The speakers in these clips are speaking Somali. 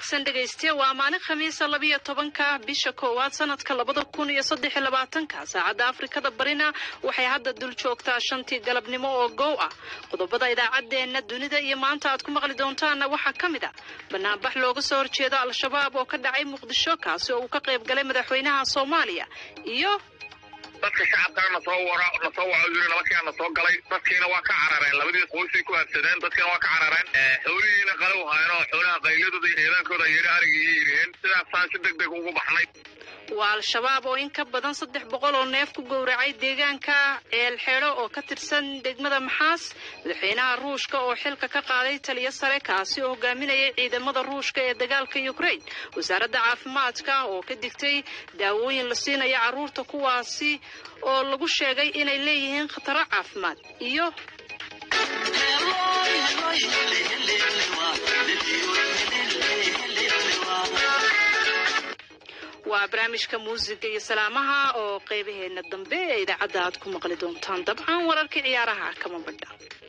wanaagsan dhegaystiya waa maalin khamiisa labiyo tobanka bisha koowaad sanadka labada kun iyo saddex iyo labaatanka saacadda afrikada barina waxay hadda dul joogtaa shantii galabnimo oo goow ah qodobada idaacaddeenna dunida iyo maanta aad ku maqli doontaanna waxaa ka mid ah banaanbax looga soo horjeedo al-shabaab oo ka dhacay muqdisho kaasi oo uu ka qayb galay madaxweynaha soomaaliya iyo dadka shacabkana nasoo wara nasoo waco yiri nabakiina nasoo galay dadkiina waa ka carareen labadii qoysay ku habsadeen dadkiina waa ka carareen xoolihiina qalow haayeen oo xoolaha qayladooda iyo eedaankooda yeeri arigii yiriheen sidaasaan si deg deg ugu baxnay waa al-shabaab oo in ka badan saddex boqol oo neef ku gowracay deegaanka ceel xeedho oo ka tirsan degmada maxaas madaxweynaha ruushka oo xilka ka qaaday taliyo sare kaasi oo hogaaminayay ciidamada ruushka ee dagaalka ukraine wasaaradda caafimaadka oo ka digtay daawooyin la siinaya carruurta kuwaasi oo lagu sheegay inay leeyihiin khataro caafimaad iyo waa barnaamijka muusiga iyo salaamaha oo qaybaheena dambe ee idaacadda aad ku maqli doontaan dabcan wararkii ciyaaraha kama badha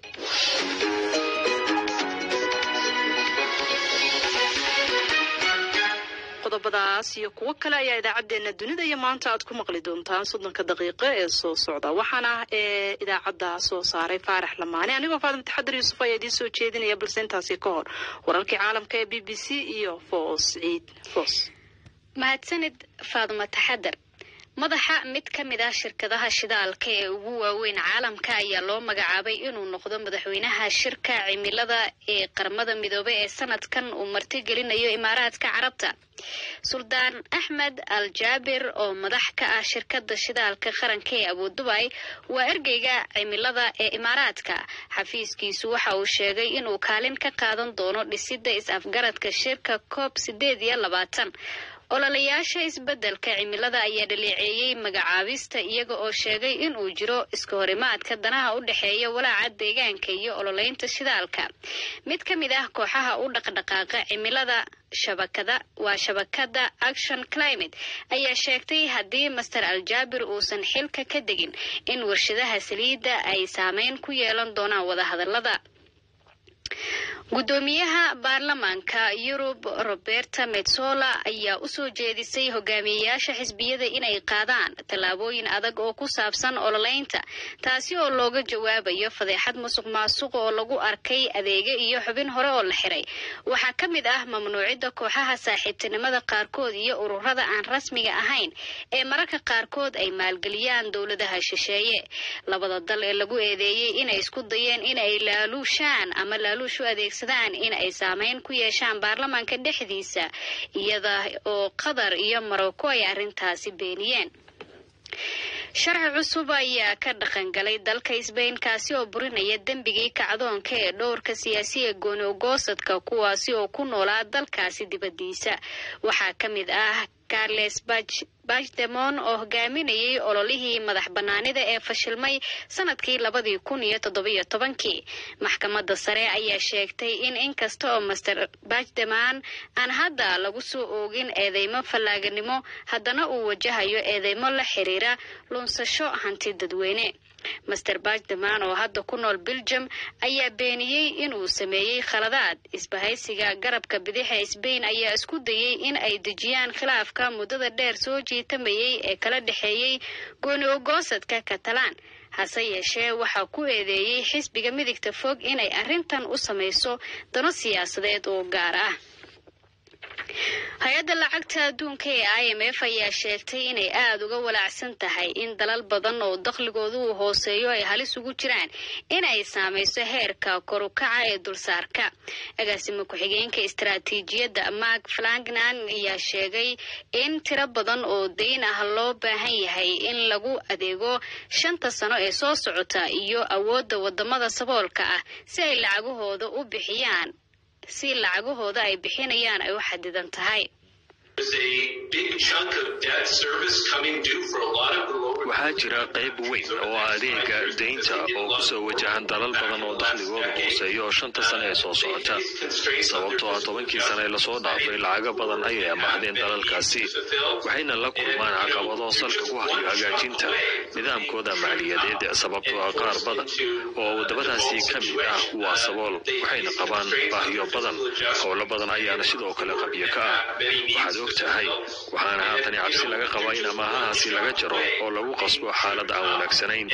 qodobadaas iyo kuwo kale ayaa idaacaddeenna dunida iyo maanta aad ku maqli doontaan soddonka daqiiqo ee soo socda waxaana ee idaacadda soo saaray faarax lamaane anigoo faadima taxadir yuusuf ayaa idiin soo jeedinaya balse intaasi ka hor wararkii caalamka ee b b c iyo foos ciid foos mahadsanid faaduma taxadar madaxa mid ka mid ah shirkadaha shidaalka ee ugu waaweyn caalamka ayaa loo magacaabay inuu noqdo madaxweynaha shirka cimilada ee qaramada midoobey ee sanadkan uu martigelinayo imaaraadka carabta suldaan axmed al jaabir oo madax ka ah shirkada shidaalka qaranka ee abudubay waa ergeyga cimilada ee imaaraadka xafiiskiisu waxa uu sheegay inuu kaalin ka qaadan doono dhisida is-afgaradka shirka coob sideed iyo labaatan ololayaasha isbeddelka cimilada ayaa dhaleeceeyey magacaabista iyaga oo sheegay in uu jiro iska horimaadka danaha u dhexeeya walaaca deegaanka iyo ololeynta shidaalka mid ka mid ah kooxaha u dhaqdhaqaaqa cimilada shabakada waa shabakada action climate ayaa sheegtay haddii master aljaabir uusan xilka ka degin in warshadaha saliidda ay saameyn ku yeelan doonaan wadahadalada guddoomiyaha baarlamaanka yurub roberta metsola ayaa usoo jeedisay hogaamiyeyaasha xisbiyada inay qaadaan tallaabooyin adag oo ku saabsan ololeynta taasi oo looga jawaabayo fadeexad musuq maasuq oo lagu arkay adeega iyo xubin hore oo la xiray waxaa ka mid ah mamnuucidda kooxaha saaxiibtinimada qaarkood iyo ururada aan rasmiga ahayn ee mararka qaarkood ay maalgeliyaan dowladaha shisheeye labada dal ee lagu eedeeyey inay isku dayeen inay laaluushaan ama laaluush u adeegsadaan in ay saameyn ku yeeshaan baarlamaanka dhexdiisa iyada oo qatar iyo marocco ay arrintaasi beeniyeen sharci cusub ayaa ka dhaqan galay dalka sbain kaasi oo burinaya dembigii kacdoonka ee dhowrka siyaasiya gooni ogoosadka kuwaasi oo ku noolaa dalkaasi dibadiisa waxaa ka mid ah carles bachdemon oo hogaaminayay ololihii madax banaanida ee fashilmay sanadkii labadii kun iyo toddobiyo tobankii maxkamadda sare ayaa sheegtay in inkasta oo master bachdemon aan hadda lagu soo oogin eedeymo fallaaganimo haddana uu wajahayo eedeymo la xiriira lunsasho hanti dadweyne master bachdemon oo hadda ku nool belgium ayaa beeniyey inuu sameeyey khaladaad isbahaysiga garabka bidixa sbain ayaa isku dayey in ay dejiyaan khilaafka muddada dheer soo jiitamayay ee kala dhexeeyey gooni ogoosadka katalaan hase yeeshee waxaa ku eedeeyey xisbiga midigta fog inay arrintan u samayso dano siyaasadeed oo gaar ah hay-adda lacagta adduunka ee i m f ayaa sheegtay inay aada uga walaacsan tahay in dalal badan oo dakhligoodu uu hooseeyo ay halis ugu jiraan inay saamayso heerka korukaca ee dulsaarka agaasimo ku-xigeenka istaraatiijiyadda mark flangnan ayaa sheegay in tiro badan oo dayn ah loo baahan yahay in lagu adeego shanta sano ee soo socota iyo awoodda wadamada saboolka ah si ay lacagahooda u bixiyaan si lacagahooda ay bixinayaan ay u xadidan tahay waxaa jira qayb weyn oo adeega daynta oo ku soo wajahan dalal badan oo dakhligooda hooseeya oo shanta sane ee soo socota sababtoo ah tobankii sane ee lasoo dhaafay lacago badan ayay amaahdeen dalalkaasi waxayna la kulmaan caqabado salka ku hayo hagaajinta nidaamkooda maaliyadeed sababtoo ah qaar badan oo waddamadaasi ka mid ah waa sabool waxayna qabaan baahiyo badan howlo badan ayaana sidoo kale qabyo ka ah waxaad og tahay waxaana haatani cabsi laga qabaa in amaahahaasi laga jaro oo lagu qasbo xaalad aan wanaagsanayn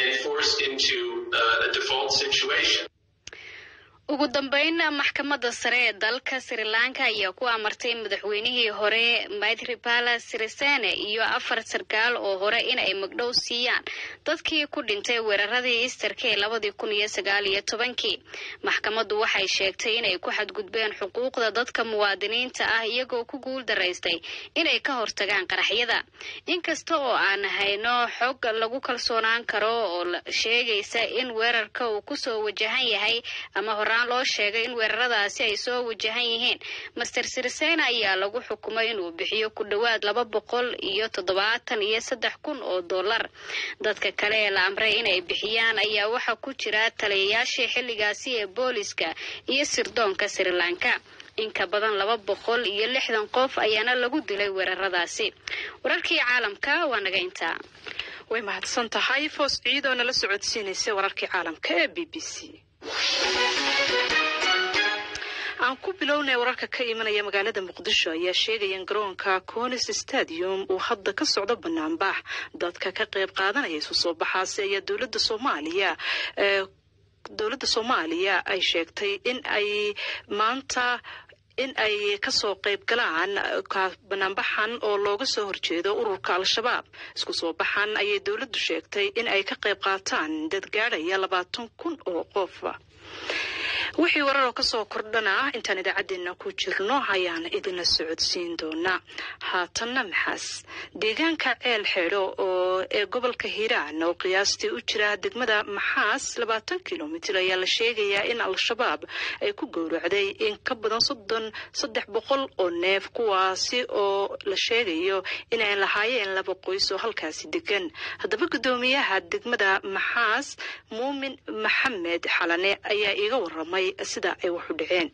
ugu dambeyn maxkamadda sare ee dalka sri lanka ayaa ku amartay madaxweynihii hore maithripala sirisene iyo afar sarkaal oo hore in ay magdhow siiyaan dadkii ku dhintay weeraradii easterka ee labadii kun iyo sagaal iyo tobankii maxkamaddu waxay sheegtay inay ku xadgudbeen xuquuqda dadka muwaadiniinta ah iyagoo ku guul daraystay inay ka hortagaan qaraxyada inkasta oo aan hayno xog lagu kalsoonaan karo oo sheegaysa in weerarka uu kusoo wajahan yahay ama hora loo sheegay in weeraradaasi ay soo wajahan yihiin master sirisena ayaa lagu xukumay inuu bixiyo ku dhowaad laba boqol iyo toddobaatan iyo saddex kun oo dollar dadka kale ee la amray inay bixiyaan ayaa waxaa ku jira taliyayaashii xilligaasi ee booliska iyo sirdoonka sri lanka in ka badan laba boqol iyo lixdan qof ayaana lagu dilay weeraradaasi wararkii caalamka waa naga intaa way mahadsan tahay foos ciidoo nala socodsiinaysa wararkii caalamka ee b b c aan ku bilownay wararka ka imanaya magaalada muqdisho ayaa sheegaya in garoonka conis stadium uu hadda ka socdo banaanbax dadka ka qayb qaadanaya isu soo baxaasi ayaa dowladda soomaaliya dowladda soomaaliya ay sheegtay in ay maanta in ay kasoo qayb galaan banaanbaxan oo looga soo horjeedo ururka al-shabaab isku soo baxan ayay dowladdu sheegtay in ay ka qayb qaataan dad gaadhaya labaatan kun oo qof wixii wararoo kasoo kordhana intaan idaacadeena ku jirno ayaan idinla socodsiin doonaa haatanna maxaas deegaanka ceel xeedho oo ee gobolka hiiraan oo qiyaastii u jira degmada maxaas labaatan kilomitir ayaa la sheegayaa in al-shabaab ay ku gowracday in ka badan soddon saddex boqol oo neef kuwaasi oo la sheegayo inay lahaayeen laba qoys oo halkaasi degan haddaba guddoomiyaha degmada maxaas muumin maxamed xalane ayaa iiga waramay sida ay wax u dhaceen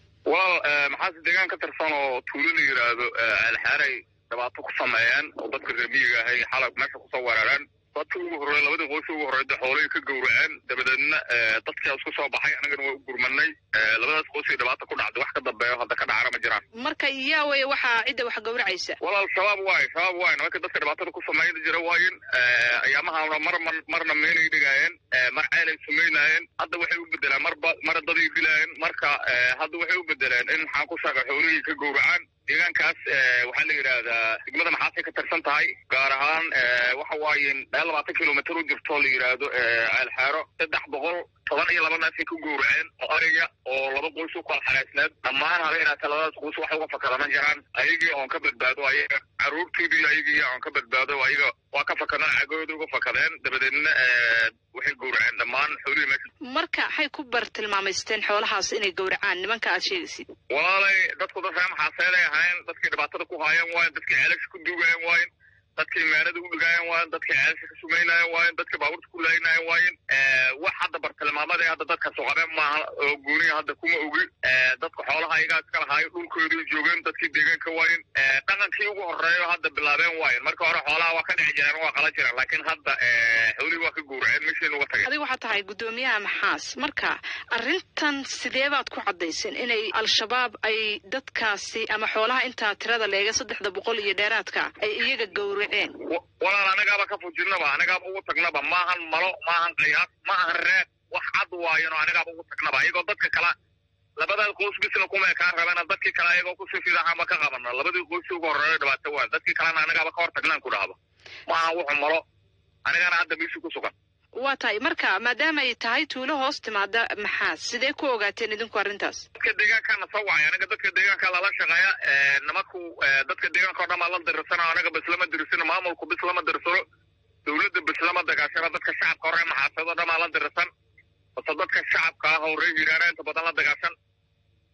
walaal maxaase deegaan ka tirsan oo tuulo la yidhaahdo ceelxaaray dhibaato ku sameeyeen oo dadka reer miyiga ahay xalab meesha kusoo weerareen dadkii ugu horrey labadii qoysi ugu horreyda xoolihii ka gowraceen dabadeedna dadkaa isku soo baxay annagana waa u gurmanay labadaas qoysii dhibaata ku dhacday wax ka dambeeyo hadda ka dhacana ma jiraan marka yaa wey waxaa cidda wax gowracaysa walaal shabaab waay shabaab waay nimanka dadka dhibaatada ku sameyn jira waayin ayaamahana mar marna meelay dhigaayeen mar ceelay sumaynaayeen hadda waxay u bedeleen marba mar daday dilaayeen marka hadda waxay u bedeleen in maxaan ku shaaqa xoolihii ka gowracaan deegaankaas waxaa la yidhaahdaa degmada maxaasay ka tirsan tahay gaar ahaan waxa waaye meel labaatan kilomitr u jirto la yidhaahdo ceelxeero saddex boqol toban iyo laba neefay ku gowraceen oo ariga oo laba qoys u kala xareysneed dhammaan habeenaata labadaas qoys wax uga fakada ma jiraan ayagii oon ka badbaado ayaga caruurtiidii ayagii oon ka badbaado ayaga waa ka fakadeen cagooda uga fakadeen dabadeedna waxay gowraceen dhammaan xoolihii meesha marka waxay ku bartilmaamaysteen xoolahaas inay gowracaan nimanka aad sheegaysid walaalay dadku dad reer maxaaseeday ahaayeen dadkii dhibaatada ku haayeen waayen dadkii ceelasha ku duugayeen waayen dadkii meelada u dhigaayen waayen dadkii ceelasha ka sumaynayen waayen dadkii baabuurta ku laayinayen waayen wax hadda bartilmaamada hadda dadka soqabeen maaha oo gooniya hadda kuma ogi dadka xoolaha ayagaa iska lahaayo dhulkoodii joogeen dadkii deegaanka waayen dhaqankii ugu horeeyo hadda bilaabeen waayen marka hore xoolaha waa ka dhici jireen waa qala jireen laakiin hadda xoolihii waa ka gowraceen meeshiina uga tageen adiga waxaa tahay guddoomiyaha maxaas marka arrintan sidee baad ku caddayseen inay al-shabaab ay dadkaasi ama xoolaha intaa tirada leega saddexda boqol iyo dheeraadka ay iyaga gowraceen walaal anagaaba ka fujinaba anagaaba ugu tagnaba maahan malo maahan qayaas maahan reeb wax cad waayano anagaaba ugu tagnaba ayagoo dadka kala labadaa qoys bisna kuma kaa rabeen dadkii kale ayagoo kusii fidaxama ka qabano labadii qoys ugu horeeyo dhibaato waa dadkii kalena anagaaba ka hor tagnaan ku dhahdo maahan wuxu malo anigana hadda meeshii ku sugan waa tahay marka maadaama ay tahay tuulo hoos timaada maxaas sidee ku ogaateen idinku arrintaas dadka deegaankaana soo wacay anaga dadka deegaanka lala shaqeeya nimanku dadka deegaanka o dhan baa la dirsana anaga bislama dirsano maamulku bislama dirsano dowladda bislama dagaashana dadka shacabka hore maxaasado dhan baa la dirsan base dadka shacabka ah oo reer hiiraana inta badan la dagaashan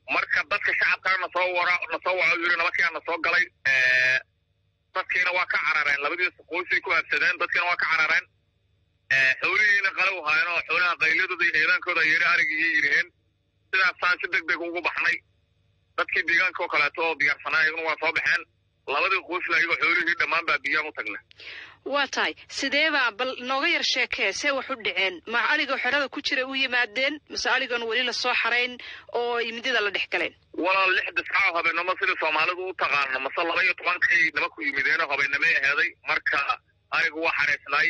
marka dadka shacabkana nasoo wara nasoo waco yiri nabadkiina nasoo galay dadkiina waa ka carareen labadiisa qoysay ku habsadeen dadkiina waa ka carareen xoolihiina qalow haayeen oo xoolaha qayladooda iyo heedaankooda yeeri arigii yiriheen sidaasaan si deg deg ugu baxnay dadkii deegaanka oo kaleeto oo diyaarsanaa iyaguna waa soo baxeen labadii qoysla iyagoo xoolihii dhammaan baa biyaan u tagna waa tahay sideebaa bal nooga yar sheekee see wax u dhaceen ma aligoo xerada ku jira u yimaadeen mase aligoon weli lasoo xarayn oo midida la dhex galeen walaal lix discaa habeennimo sidii soomaalidu u taqaano mase laba iyo tobankii nima ku yimideenoo habeennimay aheeday marka arigu waa xaraysnaay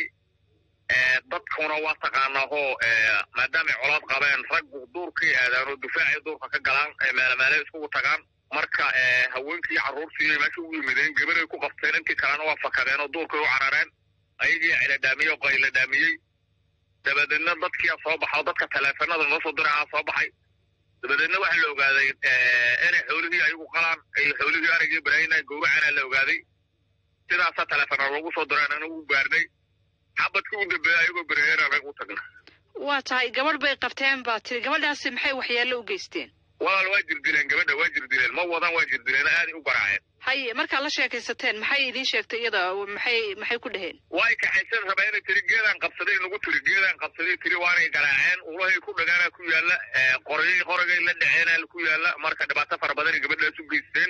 dadkuna waa taqaanaahoo maadaamay colaad qabeen raggu duurkay aadaan oo difaacay duurka ka galaan meelemeele iskugu tagaan marka haweenkii carruurtii meesha ugu yimideen gabaday ku qabteen intii kalena waa fakadeen oo duurkay u carareen ayagii ciladhaamiyey oo qayladhaamiyey dabadeedna dadkia soo baxo dadka taleefanada noo soo dirahaa soo baxay dabadeedna waxaa la ogaaday inay xoolihii ayagu qalaan ay xoolihii arigii barahayna gowracana la ogaaday sidaasaa taleefana loogu soo direen anagu gaarnay xabadkii u dambeeya ayagoo beraheer anaga u tagna waa tahay gabadh bay qabteen baa tiri gabadhaasi maxay waxyeello u geysteen walaal waa jirdileen gabadha waa jirdileen ma wadan waa jirdileen aaday u garaaceen haye markaad la sheekaysateen maxay idiin sheegtay iyada maxay maxay ku dhaheen way kaxaysan rabaa inay tiri geedaan qabsaday nagu tiri geedaan qabsaday tiri waanay garaaceen ulahay ku dhagaana ku yaalla qorayay qoragay la dhaceena ku yaalla marka dhibaato fara badanay gabadhaas u geysteen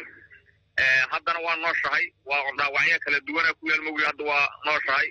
haddana waa nooshahay waa dhaawacyo kala duwana ku yaal mogi hadda waa nooshahay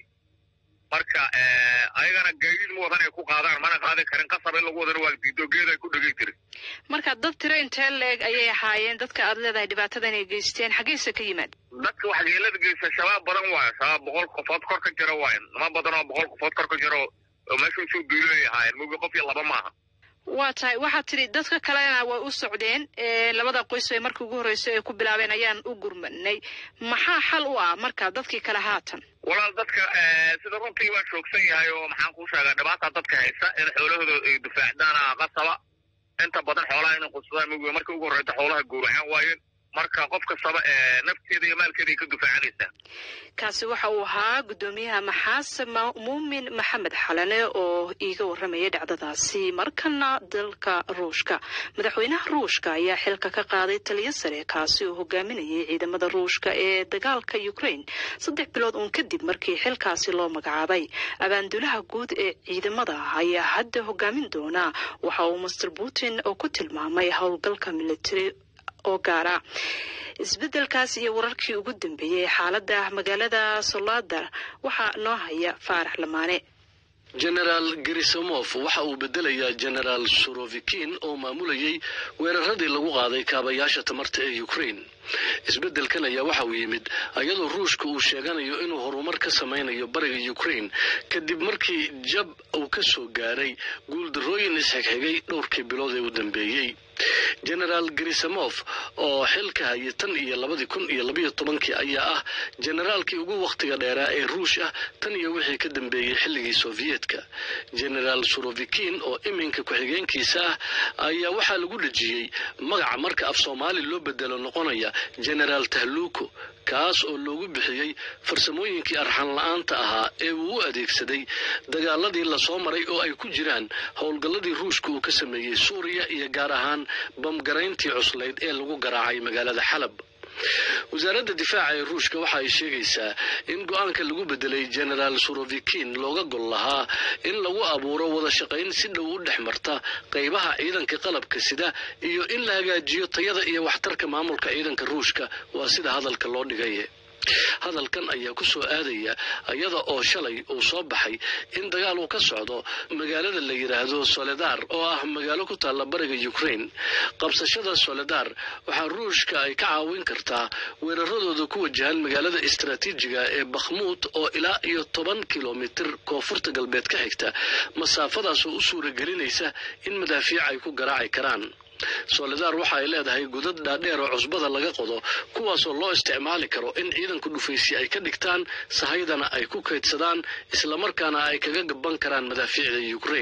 marka ayagana gaadiid ma wadan ay ku qaadaan mana qaadi karin qasab in lagu wadana waa diido geeday ku dhegay tiri marka dad tiro intee leeg ayay ahaayeen dadka aad leedahay dhibaatada inay geysteen xaggeyse ka yimaad dadka waxyeelada geysta shabaab badan waayo shabaab boqol qofood kor ka jira waayo niman badan oo boqol qofood kor ka jira oo meesha usoo duulay ahaayeen mogi qof iyo laba maaha waa tahay waxaad tidhi dadka kalena way u socdeen labada qoys ay markii ugu horreysay ay ku bilaabeen ayaan u gurmanay maxaa xal u ah marka dadkii kale haatan walaal dadka sida runtii waa joogsan yahay oo maxaan kuu sheegaa dhibaata dadka haysa in xoolahooda ay difaacdaan qasaba inta badan xoolaha inay qudsadaan mogi markii ugu horreysa xoolaha gowracaan waayeen marka qof kastaba nafteeda iyo maalkeeda ay ka difaacanaysaa kaasi waxa uu ahaa guddoomiyaha maxaas muumin maxamed xalane oo iiga warramaya dhacdadaasi markana dalka ruushka madaxweynaha ruushka ayaa xilka ka qaaday taliyo sare kaasi oo hogaaminayay ciidamada ruushka ee dagaalka ukraine saddex bilood uun kadib markii xilkaasi loo magacaabay abaandulaha guud ee ciidamada ayaa hadda hogaamin doona waxa uu master putin oo ku tilmaamay howlgalka military oo gaara isbeddelkaas iyo wararkii ugu dambeeyey xaaladda magaalada soladar waxaa noo haya faarax lamaane genaraal gerisomof waxa uu bedelayaa genaraal surovikin oo maamulayay weeraradii lagu qaaday kaabayaasha tamarta ee ukraine isbeddelkan ayaa waxa uu yimid ayadoo ruushka uu sheeganayo inuu horumar ka samaynayo bariga ukraine kadib markii jab uu ka soo gaaray guuldarrooyin isxigxigay dhowrkii bilood ee u dambeeyey genaraal gerisamof oo xilka hayay tan iyo labadii kun iyo labayo tobankii ayaa ah generaalkii ugu wakhtiga dheeraa ee ruush ah tan iyo wixii ka dambeeyey xilligii soviyedka genaraal surovikin oo iminka ku-xigeenkiisa ah ayaa waxaa lagu dhejiyey magaca marka af soomaali loo bedelo noqonaya genaraal tahluuko kaas oo loogu bixiyey farsamooyinkii arxan la-aanta ahaa ee uu u adeegsaday dagaaladii lasoo maray oo ay ku jiraan howlgalladii ruushka uu ka sameeyey suuriya iyo gaar ahaan bamgarayntii cuslayd ee lagu garaacay magaalada xalab wasaaradda difaaca ee ruushka waxa ay sheegaysaa in go-aanka lagu bedelay genaraal surovikin looga gol lahaa in lagu abuuro wada shaqayn si dhow u dhex marta qaybaha ciidanka qalabka sida iyo in la hagaajiyo tayada iyo waxtarka maamulka ciidanka ruushka waa sida hadalka loo dhigay hadalkan ayaa ku soo aadaya iyada oo shalay uu soo baxay in dagaal uu ka socdo magaalada la yidhaahdo soledar oo ah magaalo ku taalla bariga ukraine qabsashada soledar waxaa ruushka ay ka caawin kartaa weeraradooda ku wajahan magaalada istaraatiijiga ee bakhmuud oo ilaa iyo toban kilomitir koonfurta galbeed ka xigta masaafadaas oo u suuragelinaysa in madaafiic ay ku garaaci karaan soledar waxa ay leedahay godad dhaadheer oo cusbada laga qodo kuwaasoo loo isticmaali karo in ciidanku dhufaysi ay ka dhigtaan sahaydana ay ku kaydsadaan islamarkaana ay kaga gaban karaan madaafiicda ukraine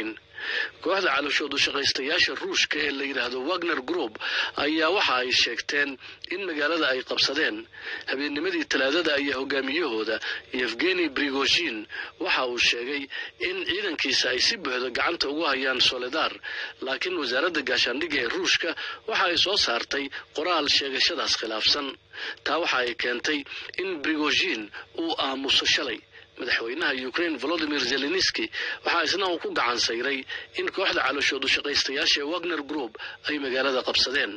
kooxda calashoodu shaqaystayaasha ruushka ee la yidhaahdo wagner group ayaa waxa ay sheegteen in magaalada ay qabsadeen habeennimadii talaadada ayaa hogaamiyahooda yevgeni brigozhin waxa uu sheegay in ciidankiisa ay si buuxda gacanta ugu hayaan soledar laakiin wasaaradda gaashaandhigga ee ruushka waxa ay soo saartay qoraal sheegashadaas khilaafsan taa waxa ay keentay in brigozhin uu aamuso shalay madaxweynaha ukraine volodimir zelenski waxaa isna uu ku gacan sayray in kooxda calashoodu shaqaystayaasha ee wagner group ay magaalada qabsadeen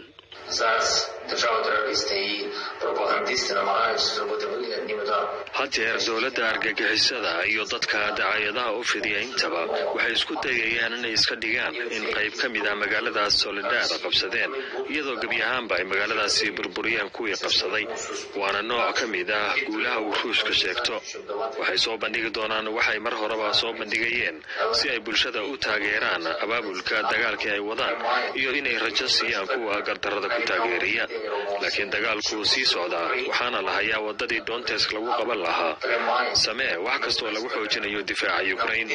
hadeer dowladda argagixisada iyo dadka dacaayadaha u fidiya intaba waxay isku dayayaan inay iska dhigaan in qayb ka mid ah magaaladaas soledar qabsadeen iyadoo gebi ahaanba ay magaaladaasi burburiyeen kuwii qabsaday waana nooc ka mid ah guulaha uu ruushka sheegto waxay soo bandhigi doonaan waxay mar horeba soo bandhigayeen si ay bulshada u taageeraan abaabulka dagaalkii ay wadaan iyo inay rajo siiyaan kuwa gardarada ku taageeriya laakiin dagaalku sii socdaa waxaana la hayaa wadadii doontesk lagu qaban lahaa samee wax kastoo lagu xoojinayo difaaca ukrain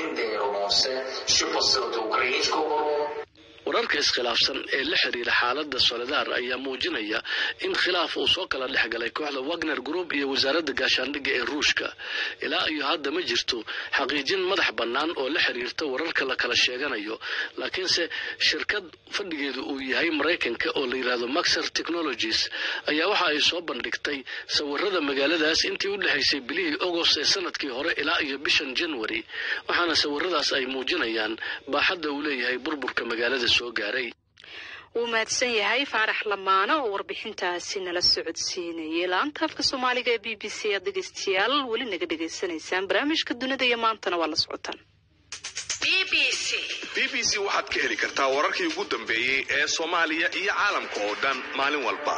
wararka iskhilaafsan ee la xiriira xaaladda soledar ayaa muujinaya in khilaaf uu soo kala dhex galay kooxda wagner group iyo wasaaradda gaashaandhigga ee ruushka ilaa iyo hadda ma jirto xaqiijin madax bannaan oo la xiriirta wararka la kala sheeganayo laakiinse shirkad fadhigeedu uu yahay maraykanka oo la yidhaahdo maxer technologies ayaa waxa ay soo bandhigtay sawirada magaaladaas intii u dhexaysay bilihii agost ee sanadkii hore ilaa iyo bishan january waxaana sawiradaas ay muujinayaan baaxadda uu leeyahay burburka magaalada soo gaaray wuu mahadsan yahay faarax lamaano oo warbixintaasi nala socodsiinayay laanta afka soomaaliga ee b b c aad dhegeystayaal weli naga dhegaysanaysaan barnaamijka dunida iyo maantana waa la socotaan b b c waxaad ka heli kartaa wararkii ugu dambeeyey ee soomaaliya iyo caalamka oo dhan maalin walba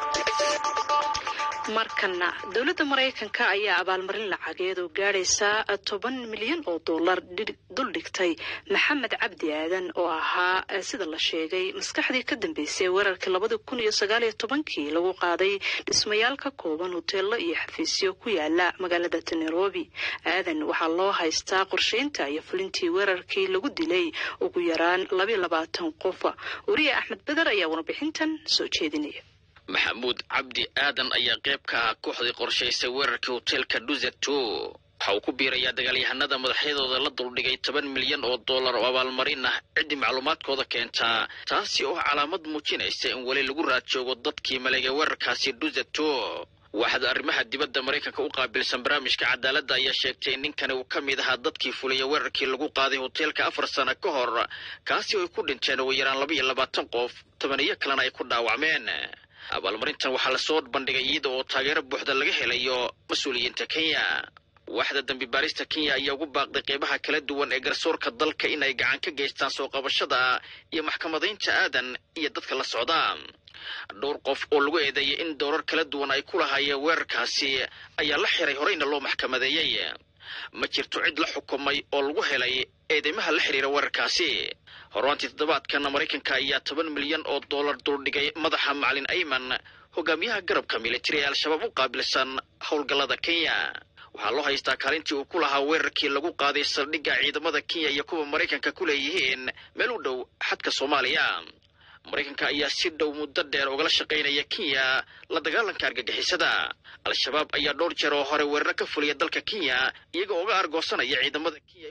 markana dowladda maraykanka ayaa abaalmarin lacageed oo gaadhaysa toban milyan oo dollar duldhigtay maxamed cabdi aadan oo ahaa sida la sheegay maskaxdii ka dambeysay weerarkii labada kun iyo sagaaliyo tobankii lagu qaaday dhismayaal ka kooban hoteelo iyo xafiisyo ku yaala magaalada nairobi aadan waxaa loo haystaa qorsheynta iyo fulintii weerarkii lagu dilay ugu yaraan labayo labaatan qof wariye axmed beder ayaa warbixintan soo jeedinaya maxamuud cabdi aadan ayaa qayb ka ah kooxdii qorshaysay weerarkii hoteelka duzeto waxa uu ku biirayaa dagaalyahanada madaxyadooda la duldhigay toban milyan oo dollar oo abaalmarin ah ciddii macluumaadkooda keentaa taasi oo calaamad muujinaysa in weli lagu raad joogo dadkii maleegay weerarkaasi duzeto waaxda arrimaha dibadda maraykanka u qaabilsan barnaamijka cadaaladda ayaa sheegtay in ninkani uu ka mid ahaa dadkii fuliyay weerarkii lagu qaaday hoteelka afar sano ka hor kaasi oo ay ku dhinteen ugu yaraan laba iyo labaatan qof tobaniyo kalena ay ku dhaawacmeen abaalmarintan waxaa lasoo bandhigay iyada oo taageero buuxda laga helayo mas-uuliyiinta kenya waaxda dambi baarista kenya ayaa ugu baaqday qeybaha kala duwan ee garsoorka dalka inay gacan ka geystaan soo qabashada iyo maxkamadaynta aadan iyo dadka la socda dhowr qof oo lagu eedeeyay in dowrar kala duwan ay ku lahaayeen weerarkaasi ayaa la xiray horeyna loo maxkamadeeyey ma jirto cid la xukumay oo lagu helay eedeymaha la xiriira weerarkaasi horaantii toddobaadkana maraykanka ayaa toban milyan oo dollar duldhigay madaxa macalin ayman hogaamiyaha garabka militari ee al-shabaab u qaabilsan howlgallada kenya waxaa loo haystaa kaalintii uu ku lahaa weerarkii lagu qaaday saldhigga ciidamada kenya iyo kuwa maraykanka ku leeyihiin meel u dhow xadka soomaaliya maraykanka ayaa si dhow muddo dheer ugala shaqaynaya kenya la dagaalanka argagixisada al-shabaab ayaa dhowr jeer oo hore weeraro ka fuliya dalka kenya iyagoo uga argoosanaya ciidamada kenya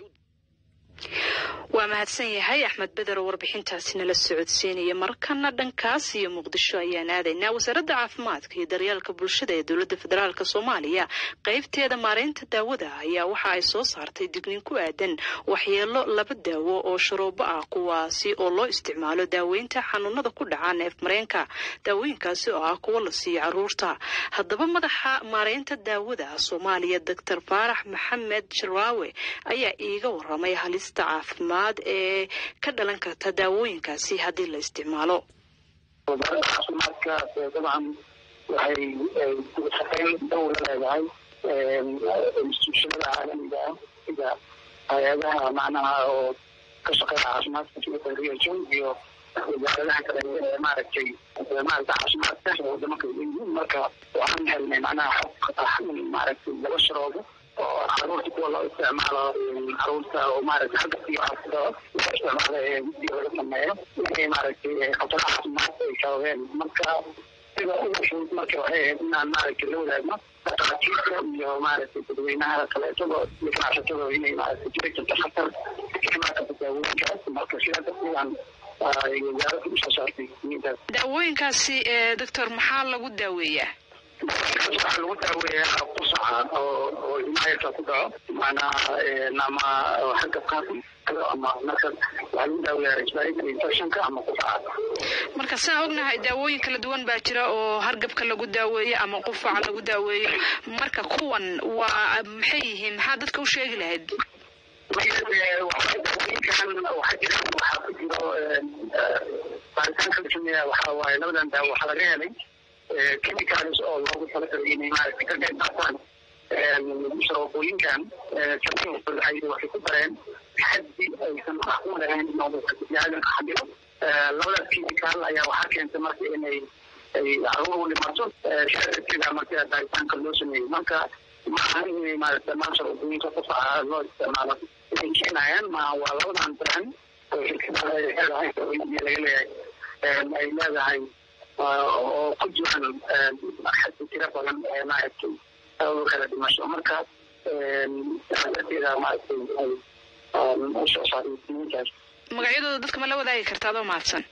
waa mahadsan yahay axmed beder oo warbixintaasi nala socodsiinaya markana dhankaas iyo muqdisho ayaan aadaynaa wasaaradda caafimaadka iyo daryeelka bulshada ee dowladda federaalk soomaaliya qeybteeda maareynta daawada ayaa waxa ay soo saartay digniin ku aadan waxyeelo laba daawo oo sharoobo ah kuwaasi oo loo isticmaalo daaweynta xanuunada ku dhaca neef mareenka daawooyinkaasi oo ah kuwo la siiyo caruurta haddaba madaxa maareynta daawada soomaaliya doctor faarax maxamed jaraawe ayaa iiga waramay halista caafimaad ee ka dhalan karta daawooyinkaasi haddii la isticmaalo wasaaradda caafimaadka dabcan waxay shaqayn dhow la leedahay instituushonada caalamiga ah sida hay-adaha macnaha oo ka shaqeeya caafimaadka sida WHO iyo wasaaradaha kale ee maaragtay maaragta caafimaadka wadamo kala yihiin marka waxaan helnay macnaha maaragtay laba sharoobo oo caruurta kuwa loo isticmaalo caruurta oo maaragta xagga iyo isticmaala ee biyo laga sameeyo inay maaragtay khataraha caafimaadka ay sababeen marka sida ugu fudud marka waxay ahayd inaan maaragtay la wadaagno dhaqaatiirta iyo maaragtay dadweynaha kaleetaba iyo ganacsatada inay maaragtay jiri jirto khatar imaakata daawooyinkaas marka sidaa darteedaan wasaaradda usoo saartay intaas daawooyinkaasi ee doctor maxaa lagu daaweeyaa waxaa lagu daaweeyaa qusaca oo oo ilmaayarka ku dhaco macnaha ama xagga qaati ama marka waxaa lagu daaweeyaa respiratory infectionka ama qusaca marka sidaan ognahay daawooyin kala duwan baa jira oo hargabka lagu daaweeyo ama qufaca lagu daaweeyo marka kuwan waa maxay yihiin maxaa dadka u sheegi lahayd daawooyinkan waxaa jira waxaa ku jiro baaritaanka la sameeya waxaa waaye labadan daawo waxaa laga helay chemicals oo loogu talagalay inay maaragtay ka qayb qaataan sharoobooyinkan sameyn waxay ku dareen xaddi aysan macquul ahayn inuu biniaadanka xadiro labadaas chemical ayaa waxaa keentay marka inay ay caruur u dhimato sidaa darteeda marka baaritaanka loo sameeyey marka maaha inay maaragta dhammaan sharoobooyinka qufaca loo isticmaalo inay keenayaan ma waa labadan brand oo shirkada leedahay laga leeyahay ay leedahay oo ku jiraan xaddi tiro badan ee maaragtay sababo kala dhimasho marka sidaa darteeda maaragtay ay usoo saaray diintaas magacyadooda dadka ma la wadaagi karta adoo mahadsan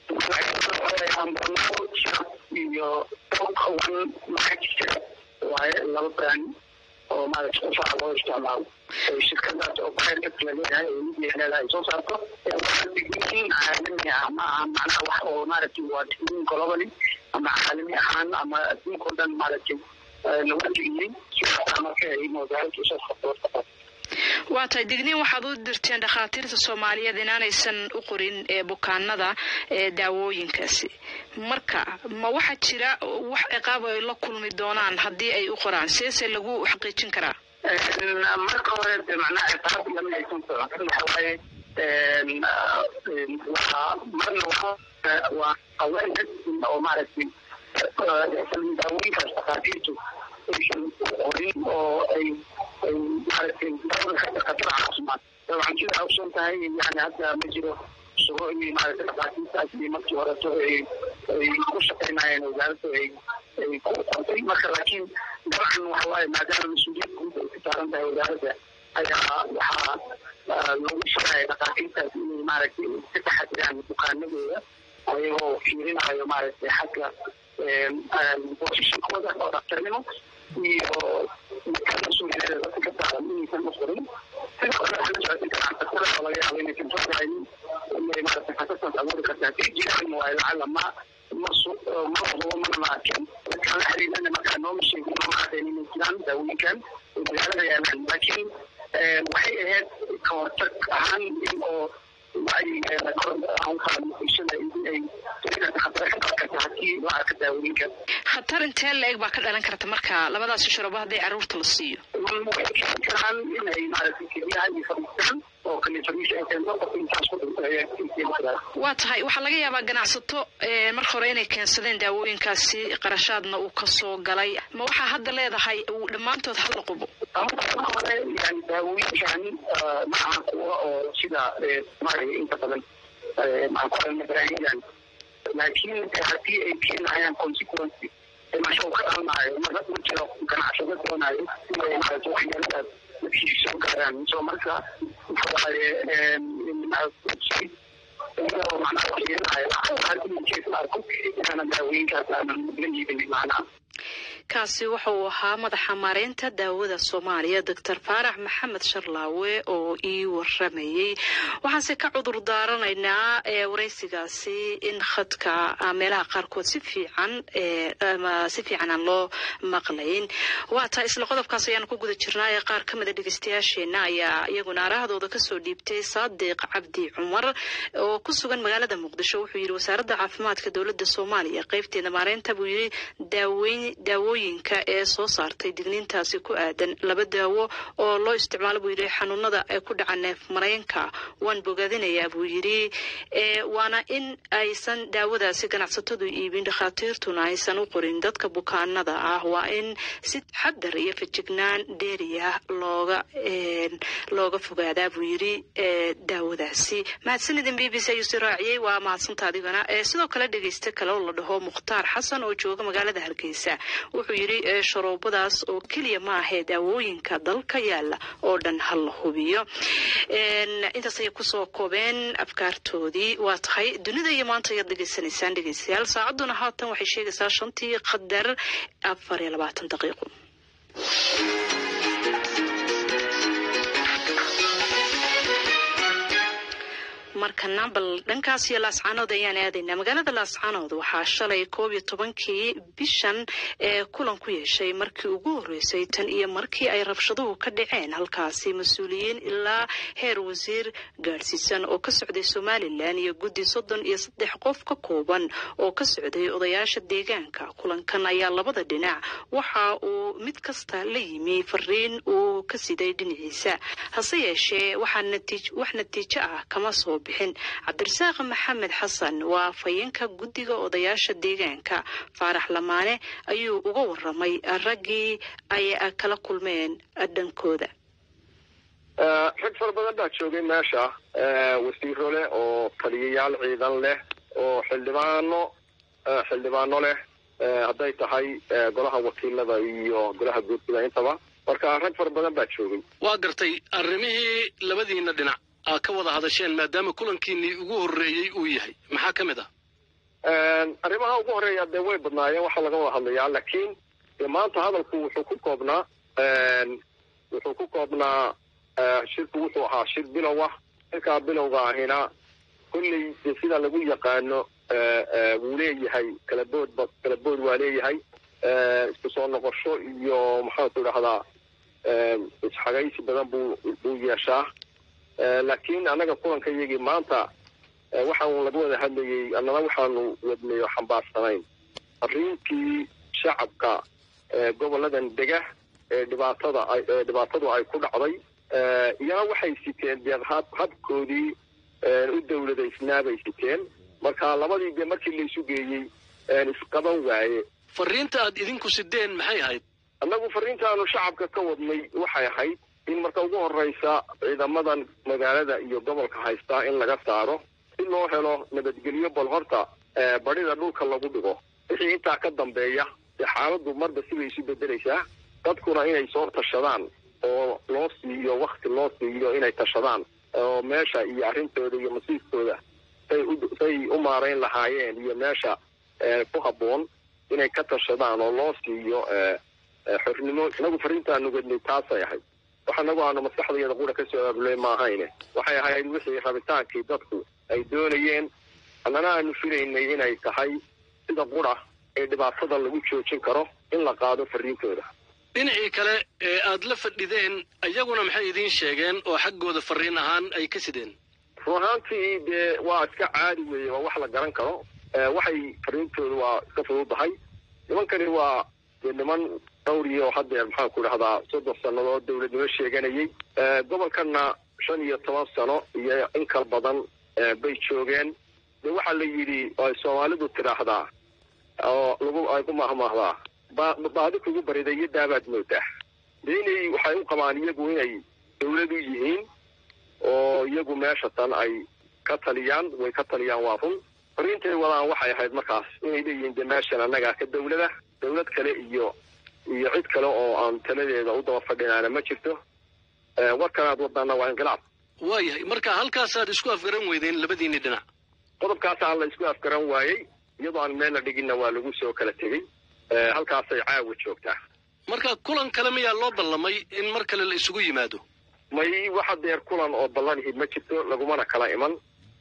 iyo one maxajir waaye laba brand oo maaragtay qufaca loo isticmaalo shirkadaas oo bayrka kala leeyahay oo midiya leedahay soo saarto waa digniin caalami ah ma aha macnaha wax oo maaragtay waa digniin globally ama caalami ahaan ama adduunkao dhan maaragtay lagu digiyey sidaasa marka ay wasaaradda usoo sarto waa tahay digniin waxaad u dirteen dhakhaatiirta soomaaliyeed inaanaysan u qorin ee bukaanada ee daawooyinkaasi marka ma waxaa jira wax ciqaab ay la kulmi doonaan haddii ay u qoraan seese lagu xaqiijin karaa marka hore de macnaha ciqaab lama aysan socon waxa waaye waa marna waa awareness oo maaragtay daawooyinkaas dhakhaatiirtu aysan qorin oo ay ay maaragtay daawada khatar caafimaad dabcan sidaa ogsoon tahay yani hadda ma jiro sugo inay maaragtay dhakhaatiirtaas iyo markii horeto ay ay ku shaqaynayeen wasaaradda ay ay ku qortay marka laakiin dabcan waxa waaye maadaama mas-uuliyad guud ay ku saaran tahay wasaaradda ayaa waxaa lagu shaqaya dhakhaatiirtaas inay maaragtay ka taxadiraan bukaanadooda ayagoo fiirinayo maaragtay xagga bosishinkooda oo dhaktarnimo iyo mas-uuliyada dadka ka saaran inaysan u qorin sidoo kale waxaa la socotay ganacsatada oo laga yaabo inaysan soo garayn inay maaragtay xasasaas abuuri kartaa haday jiraan waayo lacala ma masu ma hubo mana la arkin dadkaan la xiriirana markaa nooma sheegin nooma caddayn inay jiraan daawooyinkan oo magaalada yaalaan laakiin waxay ahayd ka hortag ahaan in oo wacyigeeda kor aan kala bulshada in ay khatar ka qaban karta haddii la arka daawooyinka khatar intee la eg baa ka dhalan karta marka labadaasi sharabo hadday carruurta la siiyo waxay keeni karaan inay maaragtay keliyaha iyo fadhiistaan oo kaliifadiisha ay keento qof intaas ku dhintay ayaa keeni karaa waa tahay waxaa laga yaabaa ganacsato marka hore inay keensadeen daawooyinkaasi qarashaadna uu kasoo galay ma waxaa hadda leedahay dhammaantood hala qubo hore yani daawooyinkan maaha kuwa oo sida maaragtay inta badan maxaan ku odhan baraahidan laakiin haddii ay keenayaan consequence dhimasho ka dhalanayo marka ma jiro ganacsado doonayo inay maaragtay waxyeeladaas dadkii soo gaaraan so marka waxa waaye iyadoo macnaha waxyeelahayo haddii jees la arko inaana daawooyinkaas aanan la iibin macnaha kaasi waxa uu ahaa madaxa maareynta daawada soomaaliya doctor faarax maxamed sharlaawe oo ii waramayey waxaanse ka cudur daaranaynaa waraysigaasi in khadka meelaha qaarkood si fiican si fiican aan loo maqlayn waa taa isla qodobkaas ayaanu ku guda jirnaa ee qaar ka mida dhegeystayaasheena ayaa iyaguna arahdooda kasoo dhiibtay saadiq cabdi cumar oo ku sugan magaalada muqdisho wuxuu yidhi wasaaradda caafimaadka dowladda soomaaliya qeybteeda maareynta buu yidhi daaweyn daawooyin daawooyinka ee soo saartay digniintaasi ku aadan laba daawo oo loo isticmaalo buu yidhi xanuunada ay ku dhaca neef mareenka waan bogaadinayaa buu yidhi waana in aysan daawadaasi ganacsatadu iibin dhakhaatiirtuna aysan u qorin dadka bukaanada ah waa in si xadar iyo fejignaan dheeriya looga looga fogaadaa buu yidhi daawadaasi mahadsanidin b b c ayuu si raaciyey waa mahadsanta adigana sidoo kale dhegeyste kale oo la dhaho mukhtaar xasan oo jooga magaalada hargeysa wuxuu yidhi sharoobadaas oo keliya ma ahee daawooyinka dalka yaala oo dhan ha la hubiyo intaas ayay kusoo koobeen afkaartoodii waa tahay dunida iyo maanta ayaad dhegeysanaysaan dhegeystayaal saacaduna haatan waxay sheegaysaa shantii qadar afar iyo labaatan daqiiqo markana bal dhankaas iyo laascaanood ayaan aadaynaa magaalada laascaanood waxaa shalay koob iyo tobankii bishan ee kulan ku yeeshay markii ugu horreysay tan iyo markii ay rabshaduhu ka dhaceen halkaasi mas-uuliyiin ilaa heer wasiir gaadhsiisan oo ka socday somalilan iyo guddi soddon iyo saddex qof ka kooban oo ka socday odayaasha deegaanka kulankan ayaa labada dhinac waxa uu mid kasta la yimi fariin uu ka siday dhinaciisa hase yeeshee wax natiijo ah kama soo bixin cabdirasaaq maxamed xasan waa fayeenka guddiga odayaasha deegaanka faarax lamaane ayuu uga waramay raggii ay kala kulmeen dhankooda rag fara badan baa joogay meesha wasiiro leh oo taliyayaal ciidan leh oo xildhibaano xildhibaano leh hadday tahay golaha wakiilada iyo golaha guurtida intaba marka rag fara badan baa joogay waa gartay arrimihii labadiina dhinac aa ka wada hadasheen maadaama kulankiinii ugu horreeyey uu yahay maxaa ka mid ah arrimaha ugu horreeya dee way badnaayeen waxaa laga wada hadlayaa laakiin dee maanta hadalku wuxuu ku koobnaa wuxuu ku koobnaa shirku wuxuu ahaa shir bilow ah shirkaa bilowga ahina kolley dee sida lagu yaqaano wuu leeyahay kalabood kalabood waa leeyahay isku soo noqosho iyo maxaanku idhahdaa isxagaysi badan buu buu yeeshaa laakiin annaga kulanka iyagii maanta waxaan laga wada hadlayey annana waxaanu wadnay oo xambaarsanayn arriintii shacabka goboladan dega ee dhibaatada ee dhibaatadu ay ku dhacday iyana waxay siteen dee hab habkoodii u dawladaysnaa bay siteen marka labadii dee markii laysu geeyey isqaban waaye fariinta aad idinku sideen maxay ahayd annagu fariintaanu shacabka ka wadnay waxay ahayd in marka ugu horreysa ciidamadan magaalada iyo gobolka haystaa in laga saaro si loo helo nabadgelyo bal horta badhida dhulka lagu dhigo wixii intaa ka dambeeya dee xaaladdu marba sibay isu bedelaysaa dadkuna inay soo tashadaan oo loo siiyo wakti loo siiyo inay tashadaan oo meesha iyo arrintooda iyo masiirkooda say u say u maarayn lahaayeen iyo meesha ku habboon inay ka tashadaan oo loo siiyo xornimo inagu fariintaanu gednay taasay ahayd wax anagu aanu maskaxdayada qura ka soo aabuley ma ahayne waxay ahayd wixii rabitaankii dadku ay doonayeen annana aanu filaynay inay tahay sida qura ee dhibaatada lagu joojin karo in la qaado fariintooda dhinacii kale ee aad la fadhideen iyaguna maxay idiin sheegeen oo xaggooda fariin ahaan ay ka sideen run ahaantii dee waa iska caadi weeye waa wax la garan karo waxay fariintooda waa iska fududahay nimankani waa dee niman dhowriyo oo haddeer maxaan ku dhahdaa soddon sannadood dawladnimo sheeganayay gobolkanna shan iyo toban sano iyo in kal badan bay joogeen dee waxaa la yidhi ay soomaalidu tidhaahdaa oo lagu ay ku mahmaahdaa baadi kugu barida iyo daabaad moodaa dee inay waxay u qabaan iyagu inay dawlad u yihiin oo iyagu meesha tan ay ka taliyaan way ka taliyaan waa run fariintay wadaan waxay ahayd markaas inay leeyihiin dee meeshan annagaa ka dawlada dawlad kale iyo iyo cid kale oo aan taladeeda u daba fadhinaana ma jirto warkanaad wadaana waa inqilaab waayahay marka halkaasaad isku afgaran weydeen labadiinii dhinac qodobkaasaa la isku afgaran waayey iyadoo aan meelna dhiginna waa lagu soo kala tegey halkaasay caawa joogtaa marka kulan kale miyaa loo ballamay in mar kale la isugu yimaado may waxa deer kulan oo ballanihid ma jirto lagumana kala iman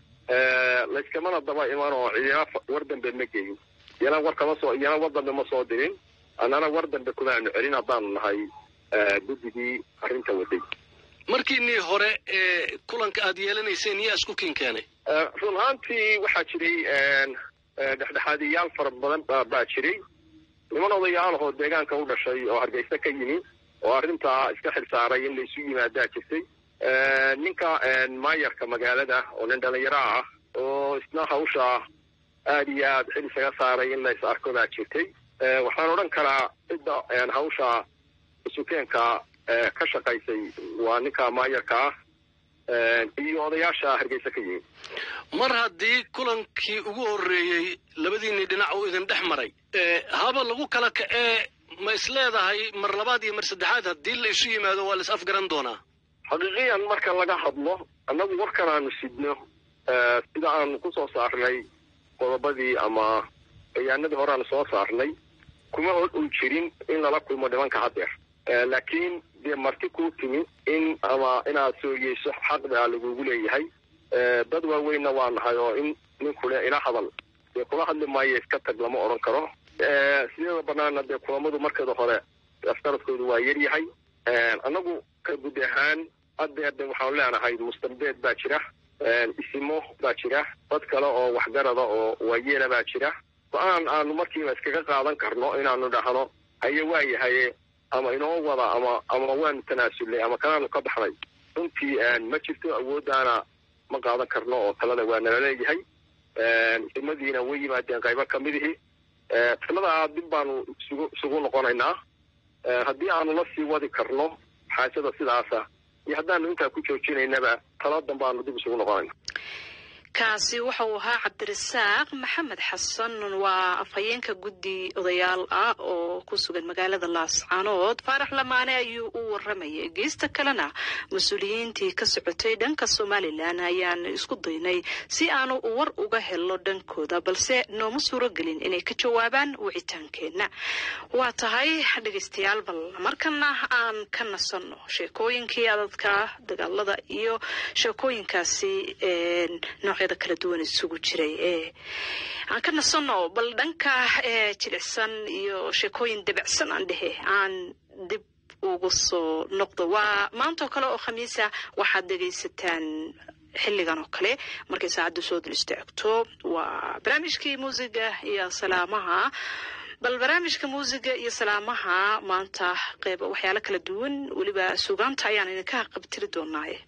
layskamana daba iman oo cidina war dambe ma geyin iyana war kama soo iyana war dambe ma soo dirin annana war dambe kumaanu celin haddaanu nahay guddigii arrinta waday markiinii hore ee kulanka aad yeelanayseen yaa isku kin keenay run ahaantii waxaa jiray dhexdhexaadiyaal fara badan baa jiray niman odayaal ahoo deegaanka u dhashay oo hargeysa ka yimi oo arrintaa iska xil saaray in laysu yimaadaa jirtay ninka maayarka magaalada oo nin dhalinyaro ah oo isna hawsha aada iyo aad xil isaga saaray in lays arko baa jirtay waxaan odhan karaa cidda hawsha isukeenka ka shaqaysay waa ninka maayarka ah iyo odayaasha hargeysa ka yimi mar haddii kulankii ugu horreeyey labadiinii dhinac uu idin dhex maray haba lagu kala kacee ma is leedahay mar labaad iyo mar saddexaad haddii la isu yimaado waa la is afgaran doonaa xaqiiqiyan marka laga hadlo annagu warkan aanu sidno sida aanu ku soo saarnay qodobadii ama bayaanadii hore aanu soo saarnay kuma ol jirin in lala kulmo nimanka haddeer laakiin dee marti kuu timi in ama inaad sooyeyso xaq baa lagugu leeyahay dad waaweynna waa nahay oo in ninkule ila hadal dee kula hadli maayo iska tag lama odhan karo sideeda banaana dee kulamadu markeeda hore aftaradkoodu waa yaryahay annagu ka guud ahaan haddeer de waxaanu leenahay mustambeed baa jira isimo baa jira dad kale oo waxgarada oo waayeela baa jira go-aan aanu markiiba iskaga qaadan karno inaanu dhahno haye waayahaye ama inoo wada ama ama waanu tanaasulnay ama kanaanu ka baxnay runtii ma jirto awooddaana ma qaadan karno oo talada waa nala leeyahay isimadiina way yimaadeen qaybo kamidihii taladaa dib baanu isugu isugu noqonaynaa haddii aanu la sii wadi karno xaajada sidaasa iyo haddaanu intaa ku joojinaynaba tala dan baanu dib isugu noqonayna kaasi waxa uu ahaa cabdirasaaq maxamed xasan waa afhayeenka guddi odayaal ah oo ku sugan magaalada laascaanood faarax lamaane ayuu u waramayay geesta kalena mas-uuliyiintii ka socotay dhanka somalilan ayaan isku daynay si aanu war uga helo dhankooda balse nooma suuragelin inay ka jawaabaan wicitaankeenna waa tahay dhegeystayaal bal markana aan ka nasanno sheekooyinkii adadka dagaalada iyo sheekooyinkaasi noocyada kala duwan isugu jiray ee aan ka nasanno bal dhanka jilicsan iyo sheekooyin dabacsan aan dhehe aan dib ugu soo noqdo waa maantaoo kale oo khamiisa waxaad dhegaysataan xilligan oo kale markay saacaddu soo dul istaagto waa barnaamijkii muusiga iyo salaamaha bal barnaamijka muusiga iyo salaamaha maanta qeyb waxyaalo kala duwan weliba sugaanta ayaan idinka qabtiri doonaaye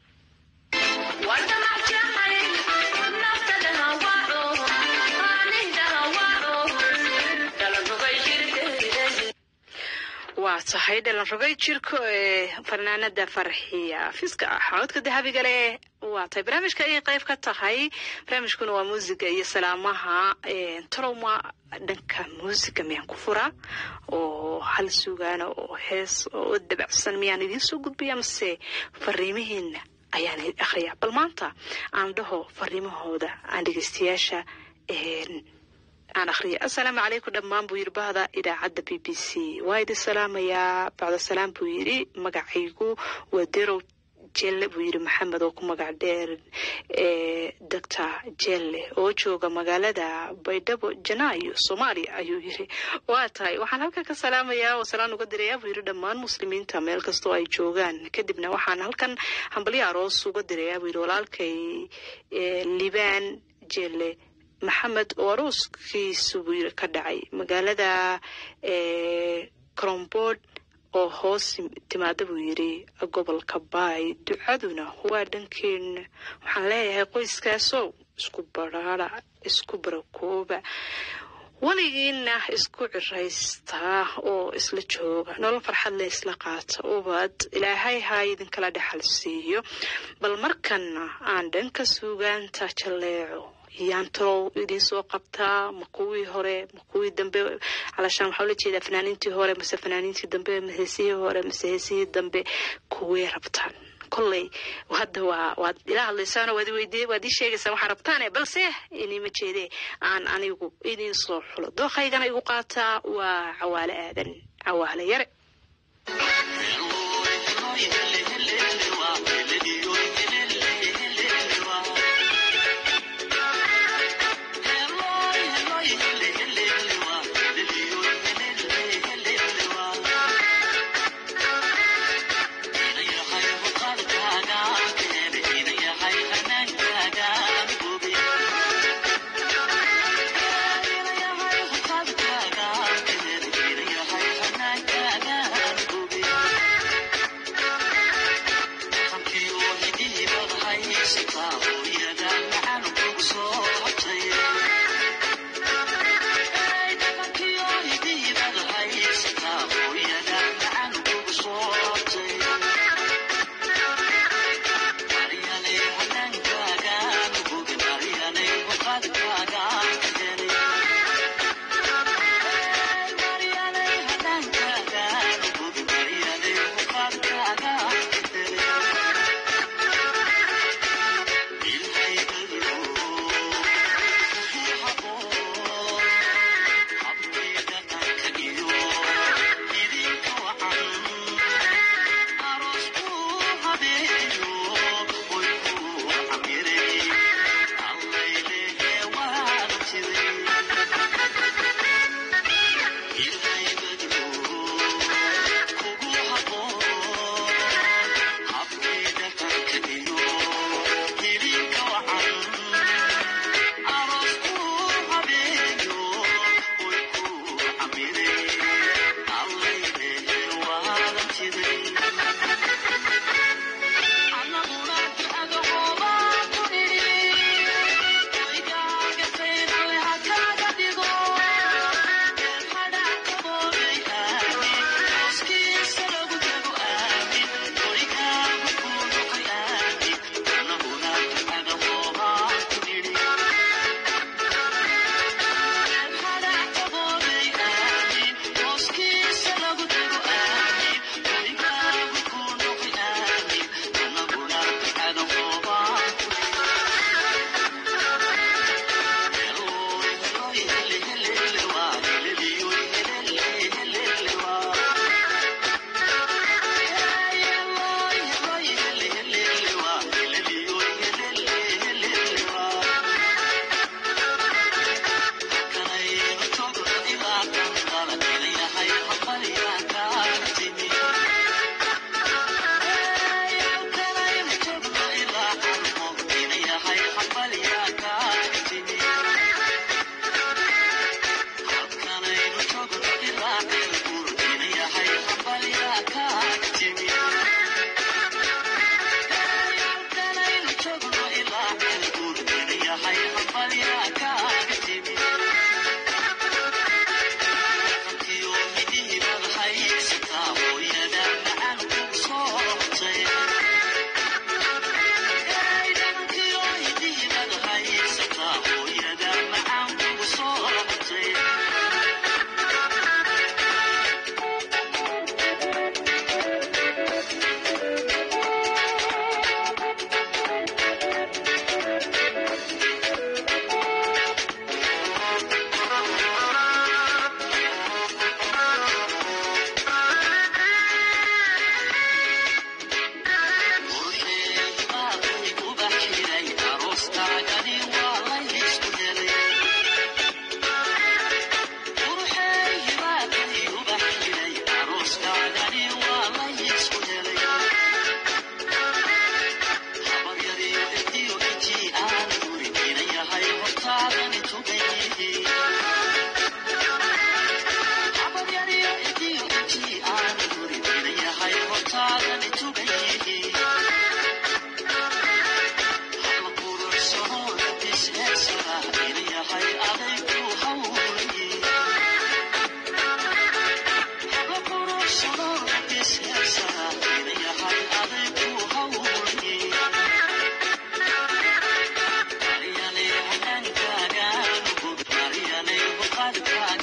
waa tahay dhalan rogay jirko ee fanaanada farxiya fiska ah codka dahabiga leh waa tahay barnaamijka ayay qayb ka tahay barnaamijkuna waa muusiga iyo salaamaha tolowma dhanka muusiga miyaan ku furaa oo hal sugaana oo hees oo dabacsan miyaan idiin soo gudbaya mase fariimihiina ayaan akhriyaa bal maanta aan dhaho fariimahooda aan dhegeystayaasha aan akhriya assalaamu calaykum dhammaan buu yidhi bahda idaacadda b b c waa idin salaamayaa bacda salaam buu yidhi magacaygu waa derow jelle buu yidhi maxamed oo ku magac dheer ee doctor jelle oo jooga magaalada baydhabo janaayo soomaaliya ayuu yidhi waa tahay waxaan halkan ka salaamayaa oo salaan uga dirayaa buu yidhi dhammaan muslimiinta meel kastoo ay joogaan kadibna waxaan halkan hambalyo aroos uga dirayaa buu yidhi walaalkay libaan jelle maxamed oo arooskiisu buu yiri ka dhacay magaalada cromboard oo hoos timaada buu yiri gobolka baay ducaduna waa dhankeena waxaan leeyahay qoyskaasow isku baraara isku barakooba weligiina isku ciraystaa oo isla jooga nolol farxad le isla qaata ubad ilaahay ha idinkala dhexal siiyo bal markana aan dhanka suugaanta jaleeco yaan talow idiin soo qabtaa ma kuwii hore ma kuwii dambe calashaan waxaa ula jeedaa fanaaniintii hore mase fanaaniintii dambe ma heesihii hore mase heesihii dambe kuway rabtaan kolley hadda waa waad ila hadlaysaano waad weydiye waad ii sheegaysaa waxaa rabtaane balse inima jeedee aan anigu idiin soo xulo dooqaygana igu qaataa waa cawaale aadan cawaale yare Thank you.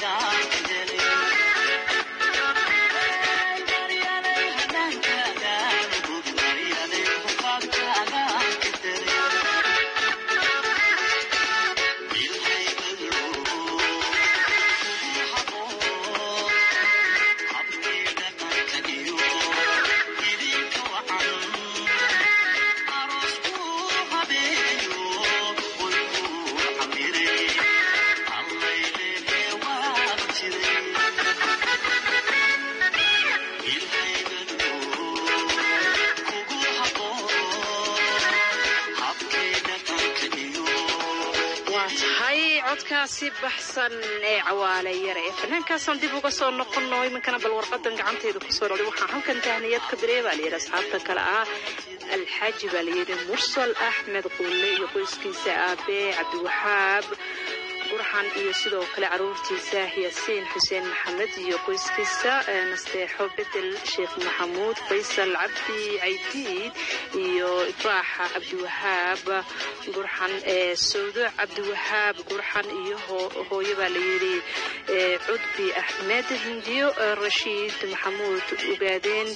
codkaasi baxsan ee cawaale yare ee fanaankaasaan dib uga soo noqono iminkana bal warqadan gacantayda kusoo dhacday waxaa halkan tahniyad ka direy baa layidhi asxaabta kale ah alxaaji baa layidhi mursal axmed quulle iyo qoyskiisa aabe cabdiwaxaab gurxan iyo sidoo kale caruurtiisa yaasiin xuseen maxamed iyo qoyskiisa nasteexo bedel sheekh maxamuud faysal cabdi caydiid iyo ifraaxa cabdiwahaab gurxan sawdo cabdiwahaab gurxan iyo hooyo baa layidhi cudbi axmed hindiyo rashiid maxamuud ugaadeen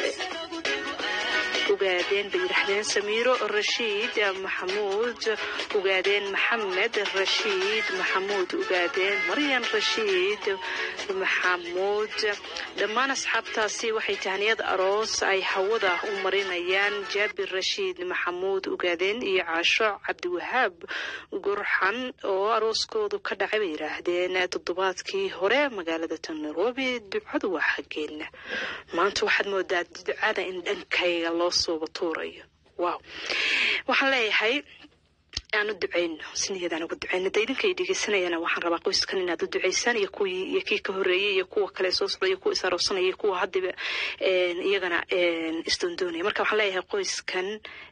ugaadeen bay yidhaahdeen samiiro rashiid maxamuud ugaadeen maxamed rashiid maxamuud ugaadeen maryan rashiid maxamuud dhammaan asxaabtaasi waxay tahniyad aroos ay hawada u marinayaan jaabir rashiid maxamuud ugaadeen iyo caasho cabdiwahaab gurxan oo arooskoodu ka dhacay bay yidhaahdeen toddobaadkii hore magaalada tan nairobi ducadu waa xaggeena maanta waxaad moodaa ducada in dhankayga loo sooba tuurayo wow waxaan leeyahay aan u duceyno si niyadaan uga duceyno da idinka ay dhegeysanayana waxaan rabaa qoyskan inaad u duceysaan iyo kuwii iyo kii ka horreeyey iyo kuwa kale soo socda iyo kuwa is aroosanaya iyo kuwa haddiba iyagana isdoondoonaya marka waxaan leeyahay qoyskan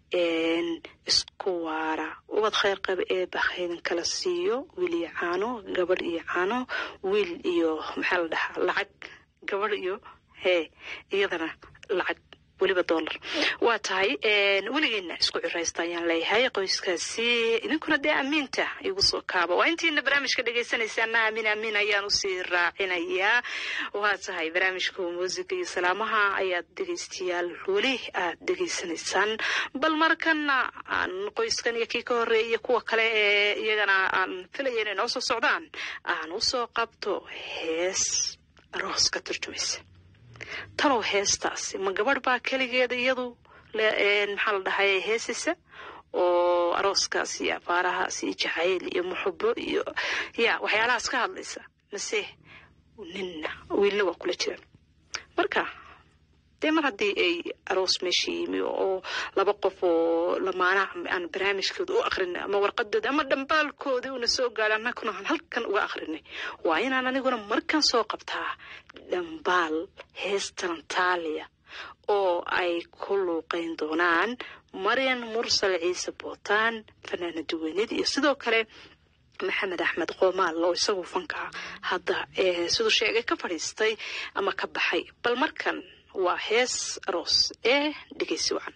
isku waara ubad kheyr qaba ee bakhaydin kala siiyo wiil iyo caano gabadh iyo caano wiil iyo maxaa la dhahaa lacag gabadh iyo hee iyadana lacag weliba dollar waa tahay weligeena isku ciraysta ayaan leeyahay qoyskaasi idinkuna dee amiinta igu soo kaaba waa intiina barnaamijka dhegeysanaysaana amiin amiin ayaan usii raacinayaa waa tahay barnaamijka muusiga iyo salaamaha ayaad dhegeystayaal weli aad dhegeysanaysaan bal markana aan qoyskan iyo kii ka horeeya iyo kuwa kale ee iyagana aan filaya inay noo soo socdaan aan usoo qabto hees aroos ka turjumaysa talow heestaasi ma gabadh baa keligeeda iyadu maxaa la dhahay heesisa oo arooskaas iyo afaarahaas iyo jacayl iyo muxubo iyo ya waxyaalahaas ka hadlaysa mase ninna wiilna waa kula jiraan marka dee mar haddii ay aroos meesha yimi oo laba qof oo lamaana aan barnaamijkooda u akrinay ama warqadooda ama dhambaalkooda una soo gaadha annaguna aan halkan uga akrinay waa inaan aniguna markan soo qabtaa dhambaal hees talantaaliya oo ay ku luuqeyn doonaan maryan mursal ciise bootaan fanaana duweynid iyo sidoo kale maxamed axmed qoomaal oo isagu fanka hadda siduu sheegay ka fadhiistay ama ka baxay bal markan waa hees aroos ee dhegeysi wacan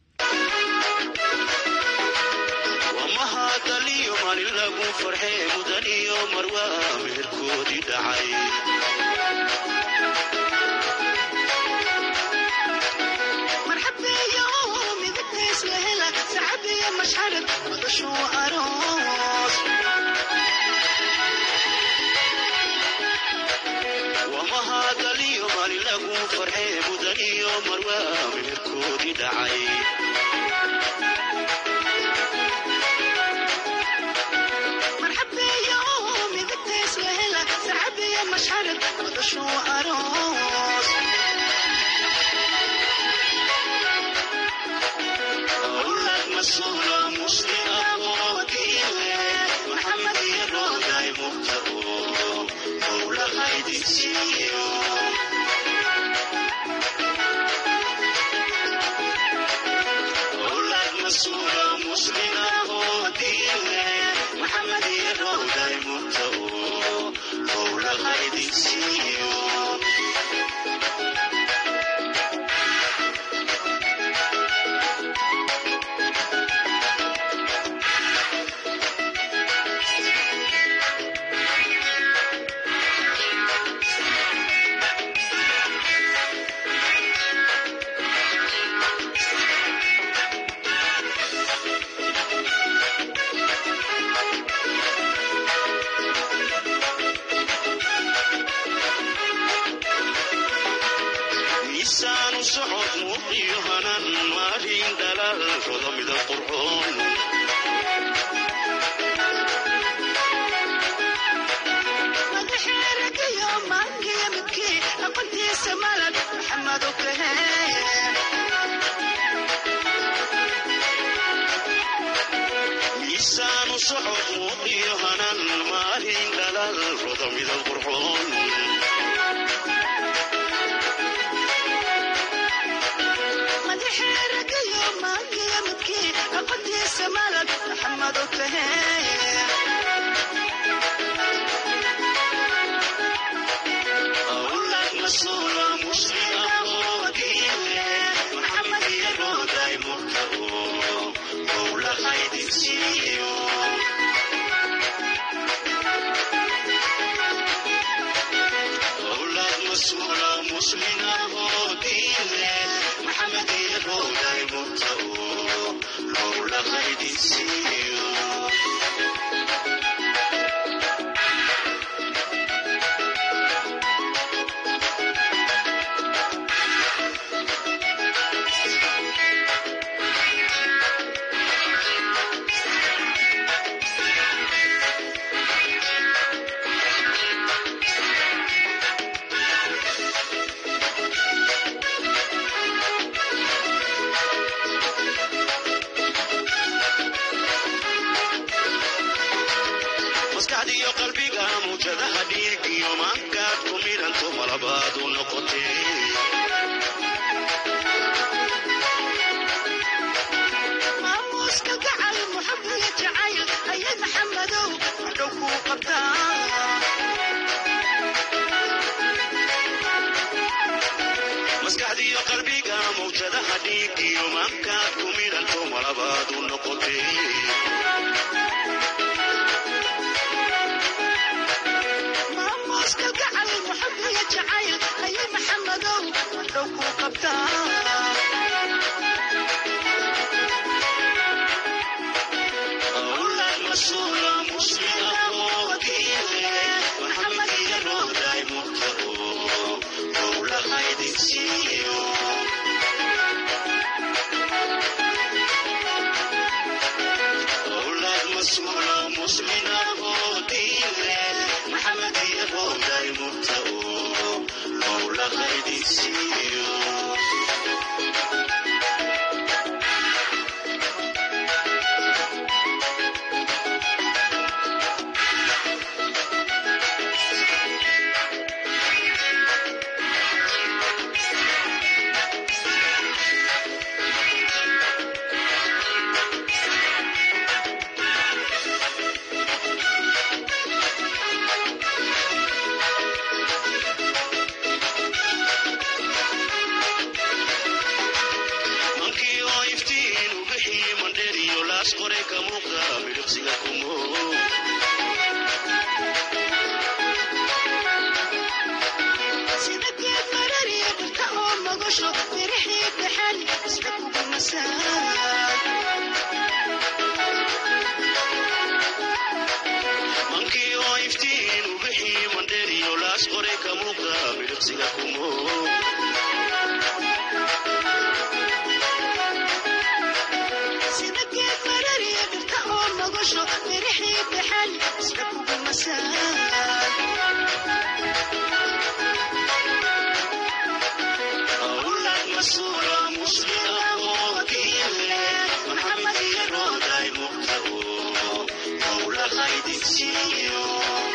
wamahadaliyo maalin lagu farxee mudan iyo marwaa meherkoodii dhacay marxabeeyo midabtays la hela sacabiyo mashxarad madashuu aroos wamahadaliyo maalin lagu farxee mudan iyo marwaa meherkoodii dhacay marxabeeyo midabtays la hela sacabiyo mashxarad madashuu aroos أولاد مسؤولة مسلمة وكيلة محمد يروداي مبتغو مولى خيدي سيو أولاد مسؤولة مسلمة وكيلة محمد يروداي مبتغو مولى خيدي سيو aqoontiisa malad maxamed ukahee miisaanu socod muuqiyo hanan maalin dhalal roda midab qurxoon madaxeeragayo maangiya midkii aqoontiisa malad maxamed ukahee أولاد مسؤول مسلم ودينه محمد يروداي مرتبو مولا خيد سيو أولاد مسؤول مسلم ودينه محمد يروداي مرتبو مولا خيد سيو maskaxdiyo qalbiga muujadaha dhiigiyo maankaad ku midhanto malabaad u noqotee maamuuska gacal muxabiga jacayl ayay maxamadow hadhow kuu qabtaa maskaxdiyo qalbiga muujadaha dhiigiyo maankaad ku midhanto malabaad u noqotee maamuuska gacal muxabiga jacayl ayay maxamadow hadhow kuu qabtaa أولاد مسؤول مسلم وكيله محمد يروداي مرتبو مولا خيد سيو أولاد مسؤول مسلم ودينه محمد يروداي مرتبو مولا خيد سيو mankii oo iftiin u bixii mandheeriyo laas qoray ka muuqda midhiqsiga kumo sida geed marariya dhirta oo magasho mirixii dhaxan isla kugu mankii oo iftiin u bixii mandheeriyo laas qoray ka muuqda midhiqsiga kumo sida geed marariya dhirta oo magasho mirixii dhaxan isla kugu أولاد مسؤول مسلم وكيله محمد يروداي مقتبو مولا خيد سيو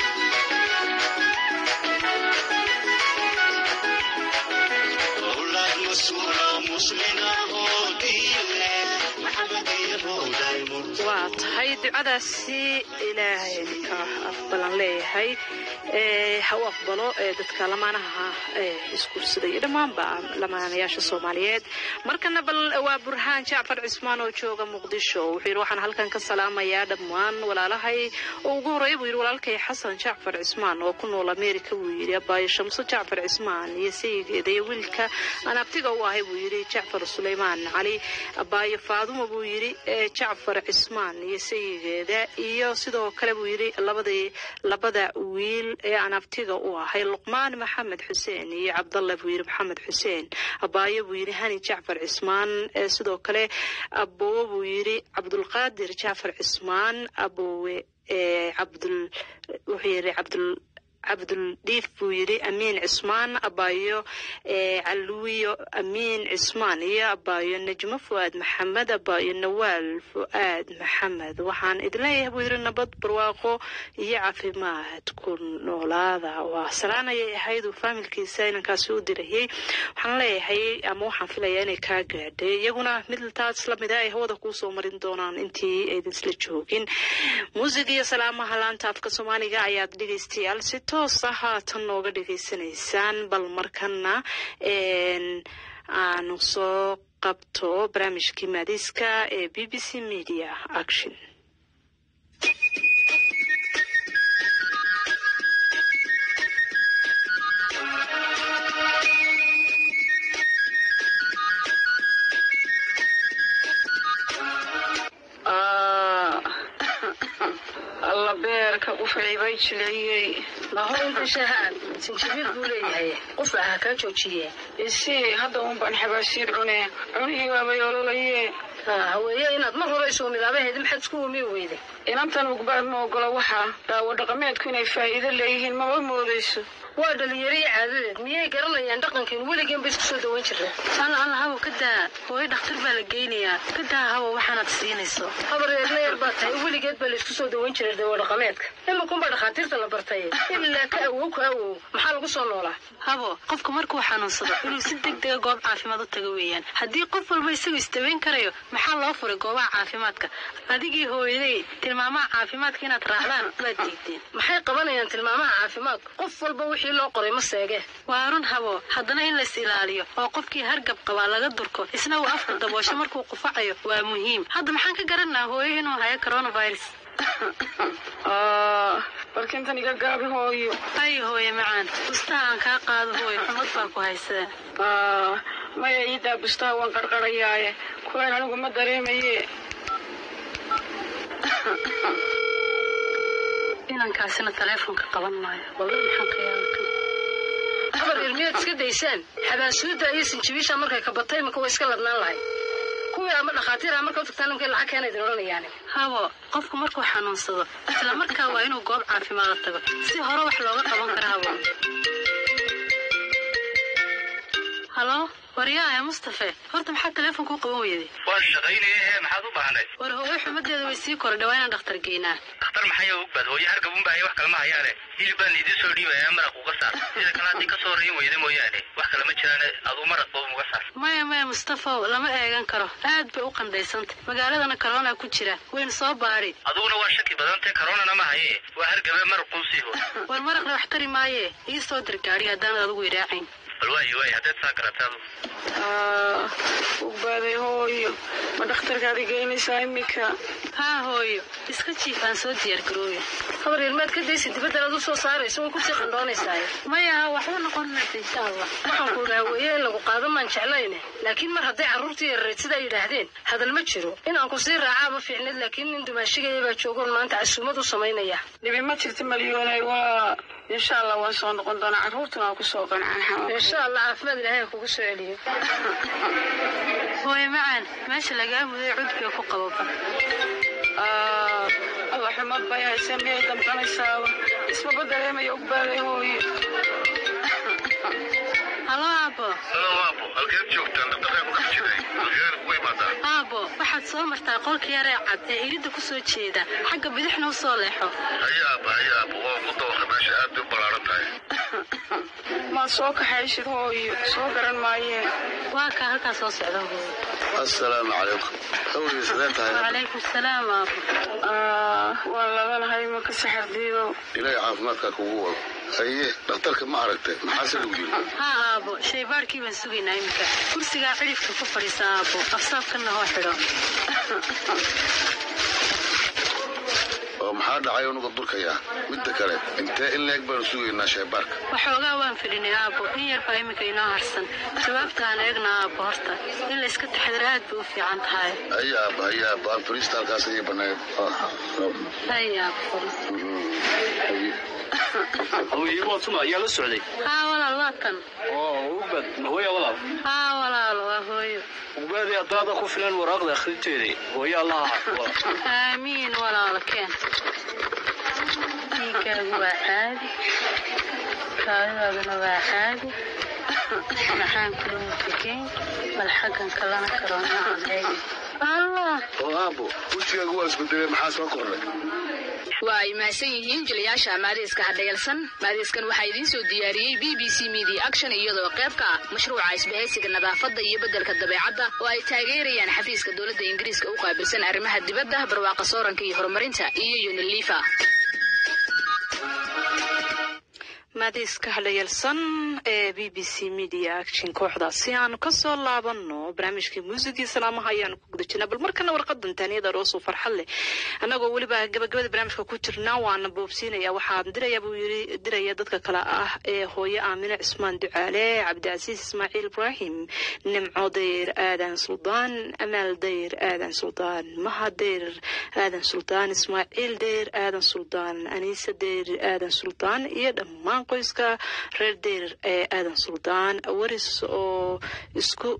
أولاد مسؤول مسلم وكيله محمد يروداي مقتبو waa tahay ducadaasi ilaahay ka aqbalan leeyahay ee ha u aqbalo ee dadka lamaanaha ee isguursaday iyo dhammaanba lamaanayaasha soomaaliyeed markana bal waa burhaan jacfar cismaan oo jooga muqdisho wuxuu yidhi waxaan halkan ka salaamayaa dhammaan walaalahay oo ugu horreeya buu yidhi walaalkay xasan jacfar cismaan oo ku nool ameerika buu yidhi abaayo shamso jacfar cismaan iyo sayigeeda iyo wiilka aan abtiga u ahay buu yidhi jacfar suleymaan cali abaayo faadumo buu yidhi ee jacfar cismaan iyo sayigeeda iyo sidoo kale buu yidhi labadii labada wiil ee aan abtiga u ahay luqmaan maxamed xuseen iyo cabdalla buu yidhi maxamed xuseen abaayo buu yidhi hani jacfar cismaan ee sidoo kale aboowe buu yidhi cabdulqaadir jacfar cismaan aboowe ee cabdul wuxuu yidhi cabdul cabduldhiif buu yidhi amiin cismaan abaayo caluwiyo amiin cismaan iyo abaayo najmo fu'aad maxamed abaayo nawaal fu'aad maxamed waxaan idin leeyahay buu yidhi nabad barwaaqo iyo caafimaad ku noolaada waa salaanayay ahayd uu faamilkiisa inankaasi u dirayay waxaan leeyahay ama waxaan filayaa inay kaa gaadhay iyaguna mid taas lamida ay hawada kuusoo marin doonaan intii aydan isla joogin muusig iyo salaamaha laanta afka soomaaliga ayaad dhegaystayaal si toos ah haatan nooga dhegaysanaysaan bal markana aanu soo qabto barnaamijkii maadiiska ee b b c media action alla beerka qufacii bay jileeyey mahoynta shahaan sinjibiil buu leeyahay qufaca kaa joojiye isii hadda uun baan xabaasiir cune cunihii waabay ololaye haweeye inaad mar hore isoo midaabaheedi maxaad isku wumi weyde inantan ugbaad ma ogola waxaa daawo dhaqameedku inay faa'iido leeyihiin maba moodayso waa dhalinyariyo caadadeed miyay garanayaan dhaqankeenu weligeen ba isku soo dawan jireen alla alla habow ka daa hooyo dhakhtar baa la geynayaa ka daa habow waxaanaad siinayso habar reerleer baa tahay weligeed baa laysku soo dawan jiray dawo dhaqameedka iminkunbaa dhakhaatiirta la bartay ilaa ka awow ka awow maxaa lagu soo noolaa habo qofku markuu xanuunsado inuu si deg dega goob caafimaad u tago weeyaan haddii qof walba isagu isdawayn karayo maxaa loo furay goobaha caafimaadka adigii hooyaday tilmaamaha caafimaadka inaad raacdaan waad diideen maxay qabanayaan tilmaamaha caafimaadka qof walba wixii loo qoray ma seege waa run habo haddana in lais ilaaliyo oo qofkii hargab qabaa laga durko isna uu afka daboosho markuu qufacayo waa muhiim hadda maxaan ka garanaa hooyo inuu hayo coronavirus balkintan iga gaabi hooyo ay hooye macaan bustaha aan kaa qaado hooyo xumad baa ku haysaa maya iidaa bustaha waan qarqarayaaye kuwaan anigu ma dareemaye inankaasina taleefonka qaban maayo wallahi maxaan ka yaabay habar ilmiyaad iska daysaan xabaasuudda iyo sinjibiisha markay kabatay imika way iska ladnaan lahay kuwii ama dhakhaatiir a marka u tagtaan imkay lacag keena idin odhanayaani habo qofku markuu xanuunsado isla markaa waa inuu goob caafimaada tago si hore wax looga qaban kara habo halo waryaaya mustafe horta maxaa taleefonka u qaban weyday waan shaqaynaye maxaad u baahnay war hooyo xumadeeda way sii kordha waa inaan dhakhtar geynaa dhakhtar maxay ugbad hooyo hargabun baa wax kalama hayaane hilib baan idiin soo dhiibaya maraq uga saar sida kale haddii kasoo rayin weyda mooyaane wax kale ma jiraan aduu maraq boob uga saar maya maya mustafow lama eegan karo aad bay u qandhaysantay magaaladana corona ku jira waynu soo baadhi aduguna waa shaki badantay koronana ma haye waa hargabe maraquu sii ho war maraqna wax tari maaye ii soo dir gaadhi haddaanad adigu idhaacayn bal waayo waayo haddaad saa garata adu ugbaaday hooyo ma dhakhtarkaad igeynaysaa imika haa hooyo iska jiifaan soo diyaar garooya habar ilmaad ka daysa dibaddan ad u soo saarayso way kusii qandhoonaysaa maya waxba noqon maysa insha allah waxaan ku dhaha weeye in lagu qaado maan jeclayne laakiin mar hadday carruurtii yareed sidaa yidhaahdeen hadal ma jiro inaan ku sii raacaa ma fiicneed laakiin nin dumaashigaya baa joogoon maanta casuumad u samaynaya dhibi ma jirta malyoonay waa insha allah waan soo noqon doonaa carruurtuna waa kusoo qancaan insha allah caafimaad ilaahay kugu soo celiyo hooye macaan meesha lagaa muday cudbiga ku qababa alla xumad bay hayse miyay damqanaysaaba ismaba dareemaya ugbaaday hooyo halo aabo halo aabo halkeed joogtaan dhaqdhaqaaq ku dhex jiray halkeed ugu imaadaa aabo waxaad soo martaa qolka yaree cad ee iridda ku soo jeeda xagga bidixna u soo leexo haya aaba haya aabo waa ugu dawaqa meesha aad bay u ballaaran tahay maad soo kaxaysid hooyo soo garan maayeen waa kaa halkaa soo socda hooyo assalaamu calaykum hawliga sidee tahay wacalaykum salaam aabo waan labanahay maka saxar diidow ilaahay caafimaadkaa kugu wado haye dhakhtarka ma aragtay maxaase lagu yiri haa aabo shaybaarkii baan sugaynaa iminka kursigaa cidhifka ku fadhiisa aabo afsaabkanna hoo xidho oo maxaa dhacay unuga durkayaa midda kale intee in leeg baanu sugaynaa shaybaarka waxoogaa waan fidhinay aabo in yar baa iminka inoo harsan jawaabta aan eegna aabo horta in layska taxadar aad bay u fiican tahay haya aaba haya aaba aan fariista halkaas ayay bannayd haya aabo hawiyewatuma ayaa la socday haa walaal waa tan ugbad hooya walaal haa walaal waa hooyo ugbaadii haddaada ku filan waraaqda akhrinteedii hooya allaha xafido aamiin walaalo keen dhiigaagu waa caadi kaadidaaduna waa caadi maxaan kulama fikeen bal xaggan kalana karoonaan eegi allah oo aabo wejigaagu waa isbedelay maxaa soo kordhay waa ay mahadsan yihiin jilayaasha maadiiska hadhayalsan maadiiskan waxaa idiin soo diyaariyey b b c media action iyadoo qayb ka ah mashruuca isbahaysiga nadaafadda iyo beddelka dabeecadda oo ay taageerayaan xafiiska dowladda ingiriiska u qaabilsan arrimaha dibadda barwaaqa sooranka iyo horumarinta iyo unilifa maadiiska hadhayalsan ee b b c media action kooxdaas si aanu kasoo laabano barnaamijkii muusigii salaamaha ayaanu ku guda jirnaa bal markana warqadan taaniyada roosuu farxad leh annagoo weliba gabagabada barnaamijka ku jirnaa waana boobsiinaya waxaan diraya buu yiri diraya dadka kale ah ee hooyo aamine cismaan ducaale cabdicasiis ismaaciil ibraahim nimco dayr aadan suldaan amaal dayr aadan suldaan maha dayr aadan suldaan ismaaciil dayr aadan suldaan aniise dayr aadan suldaan iyo dhammaan qoyska reer deyr ee aadan suldaan waris oo isku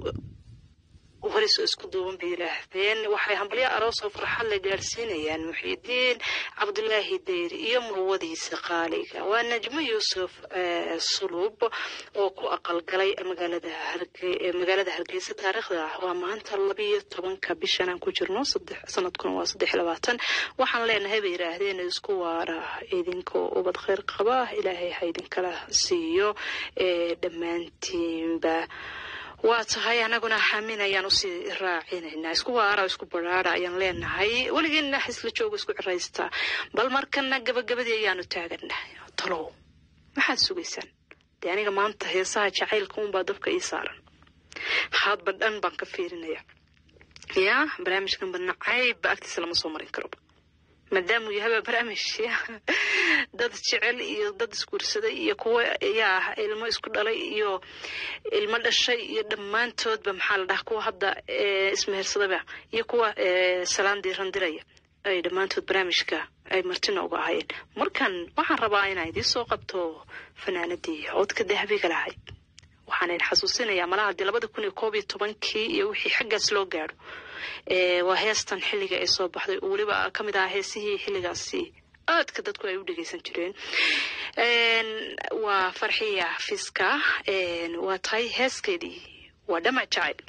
waris oo isku duuban bay yidhaahdeen waxay hambalyo aroos oo farxad la gaadhsiinayaan muxiidiin cabdulaahi deyr iyo murwadiisa qaaliga waa najmo yuusuf suluub oo ku aqalgalay magaalada magaalada hargeysa taariikhda waa maanta labiyo tobanka bishan aan ku jirno sanadkuna waa saddex labaatan waxaan leenahay bay yidhaahdeen isku waara idinkoo ubad kheyr qaba ilaahay ha idinkala siiyo dhammaantiinba waa tahay anaguna xamin ayaan usii raacinaynaa isku waara isku baraara ayaan leenahay weligeena isla jooga isku ciraysta bal markana gabagabadii ayaanu taaganahay talow maxaad sugaysaan dee aniga maanta heesaha jacaylka unbaa dabka ii saaran haadba dhan baan ka fiirinaya ya barnaamijkan banacayba agtiisa lama soo marin karoba maadaamuu yahay barnaamij dad jecel iyo dad isguursaday iyo kuwa yaa ilmo isku dhalay iyo ilmo dhashay iyo dhammaantoodba maxaa la dhaha kuwa hadda ismehersadaba iyo kuwa salaan diiran diraya ay dhammaantood barnaamijka ay martina uga ahayeen markan waxaan rabaa inaan idiin soo qabto fanaanadii codka dahabiga lahayd waxaan idin xasuusinayaa malaha dee labada kun iyo koob iyo tobankii iyo wixii xaggaas loo gaadho waa heestan xilliga ay soo baxday oo weliba ka mid aha heesihii xilligaasi aadka dadku ay u dhegeysan jireen waa farxiya fiska waa tahay heeskeedii waa dhamac jacayl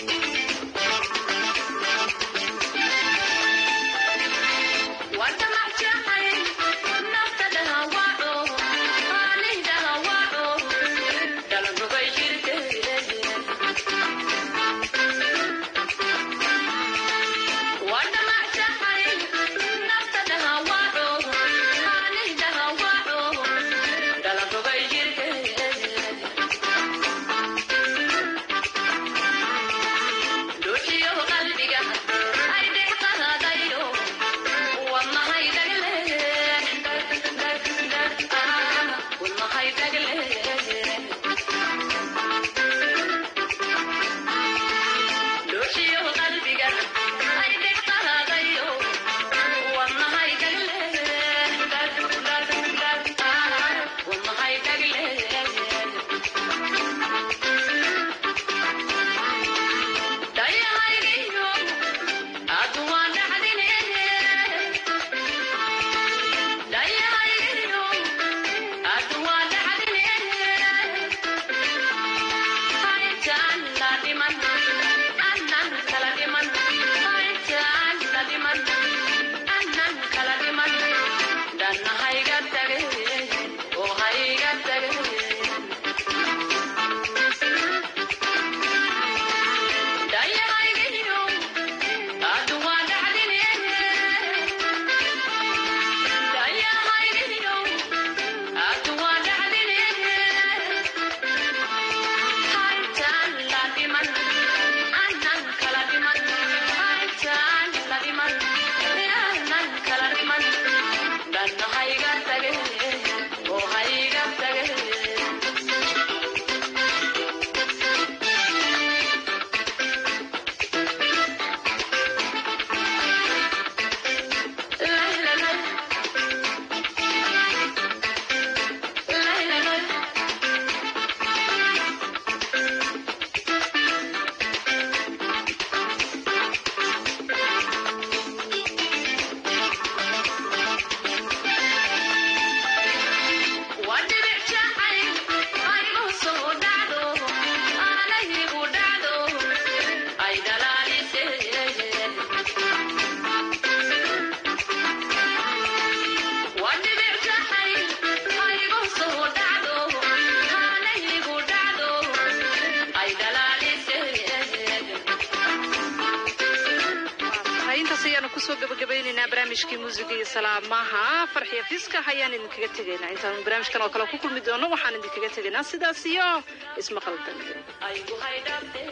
What am I kusoo gabagabaynaynaa barnaamijkii muusiga iyo salaamaha farxiya fiska ayaan idinkaga tegaynaa intaan barnaamijkan oo kale ku kulmi doono waxaan idinkaga tegaynaa sidaas iyo ismaqal dambe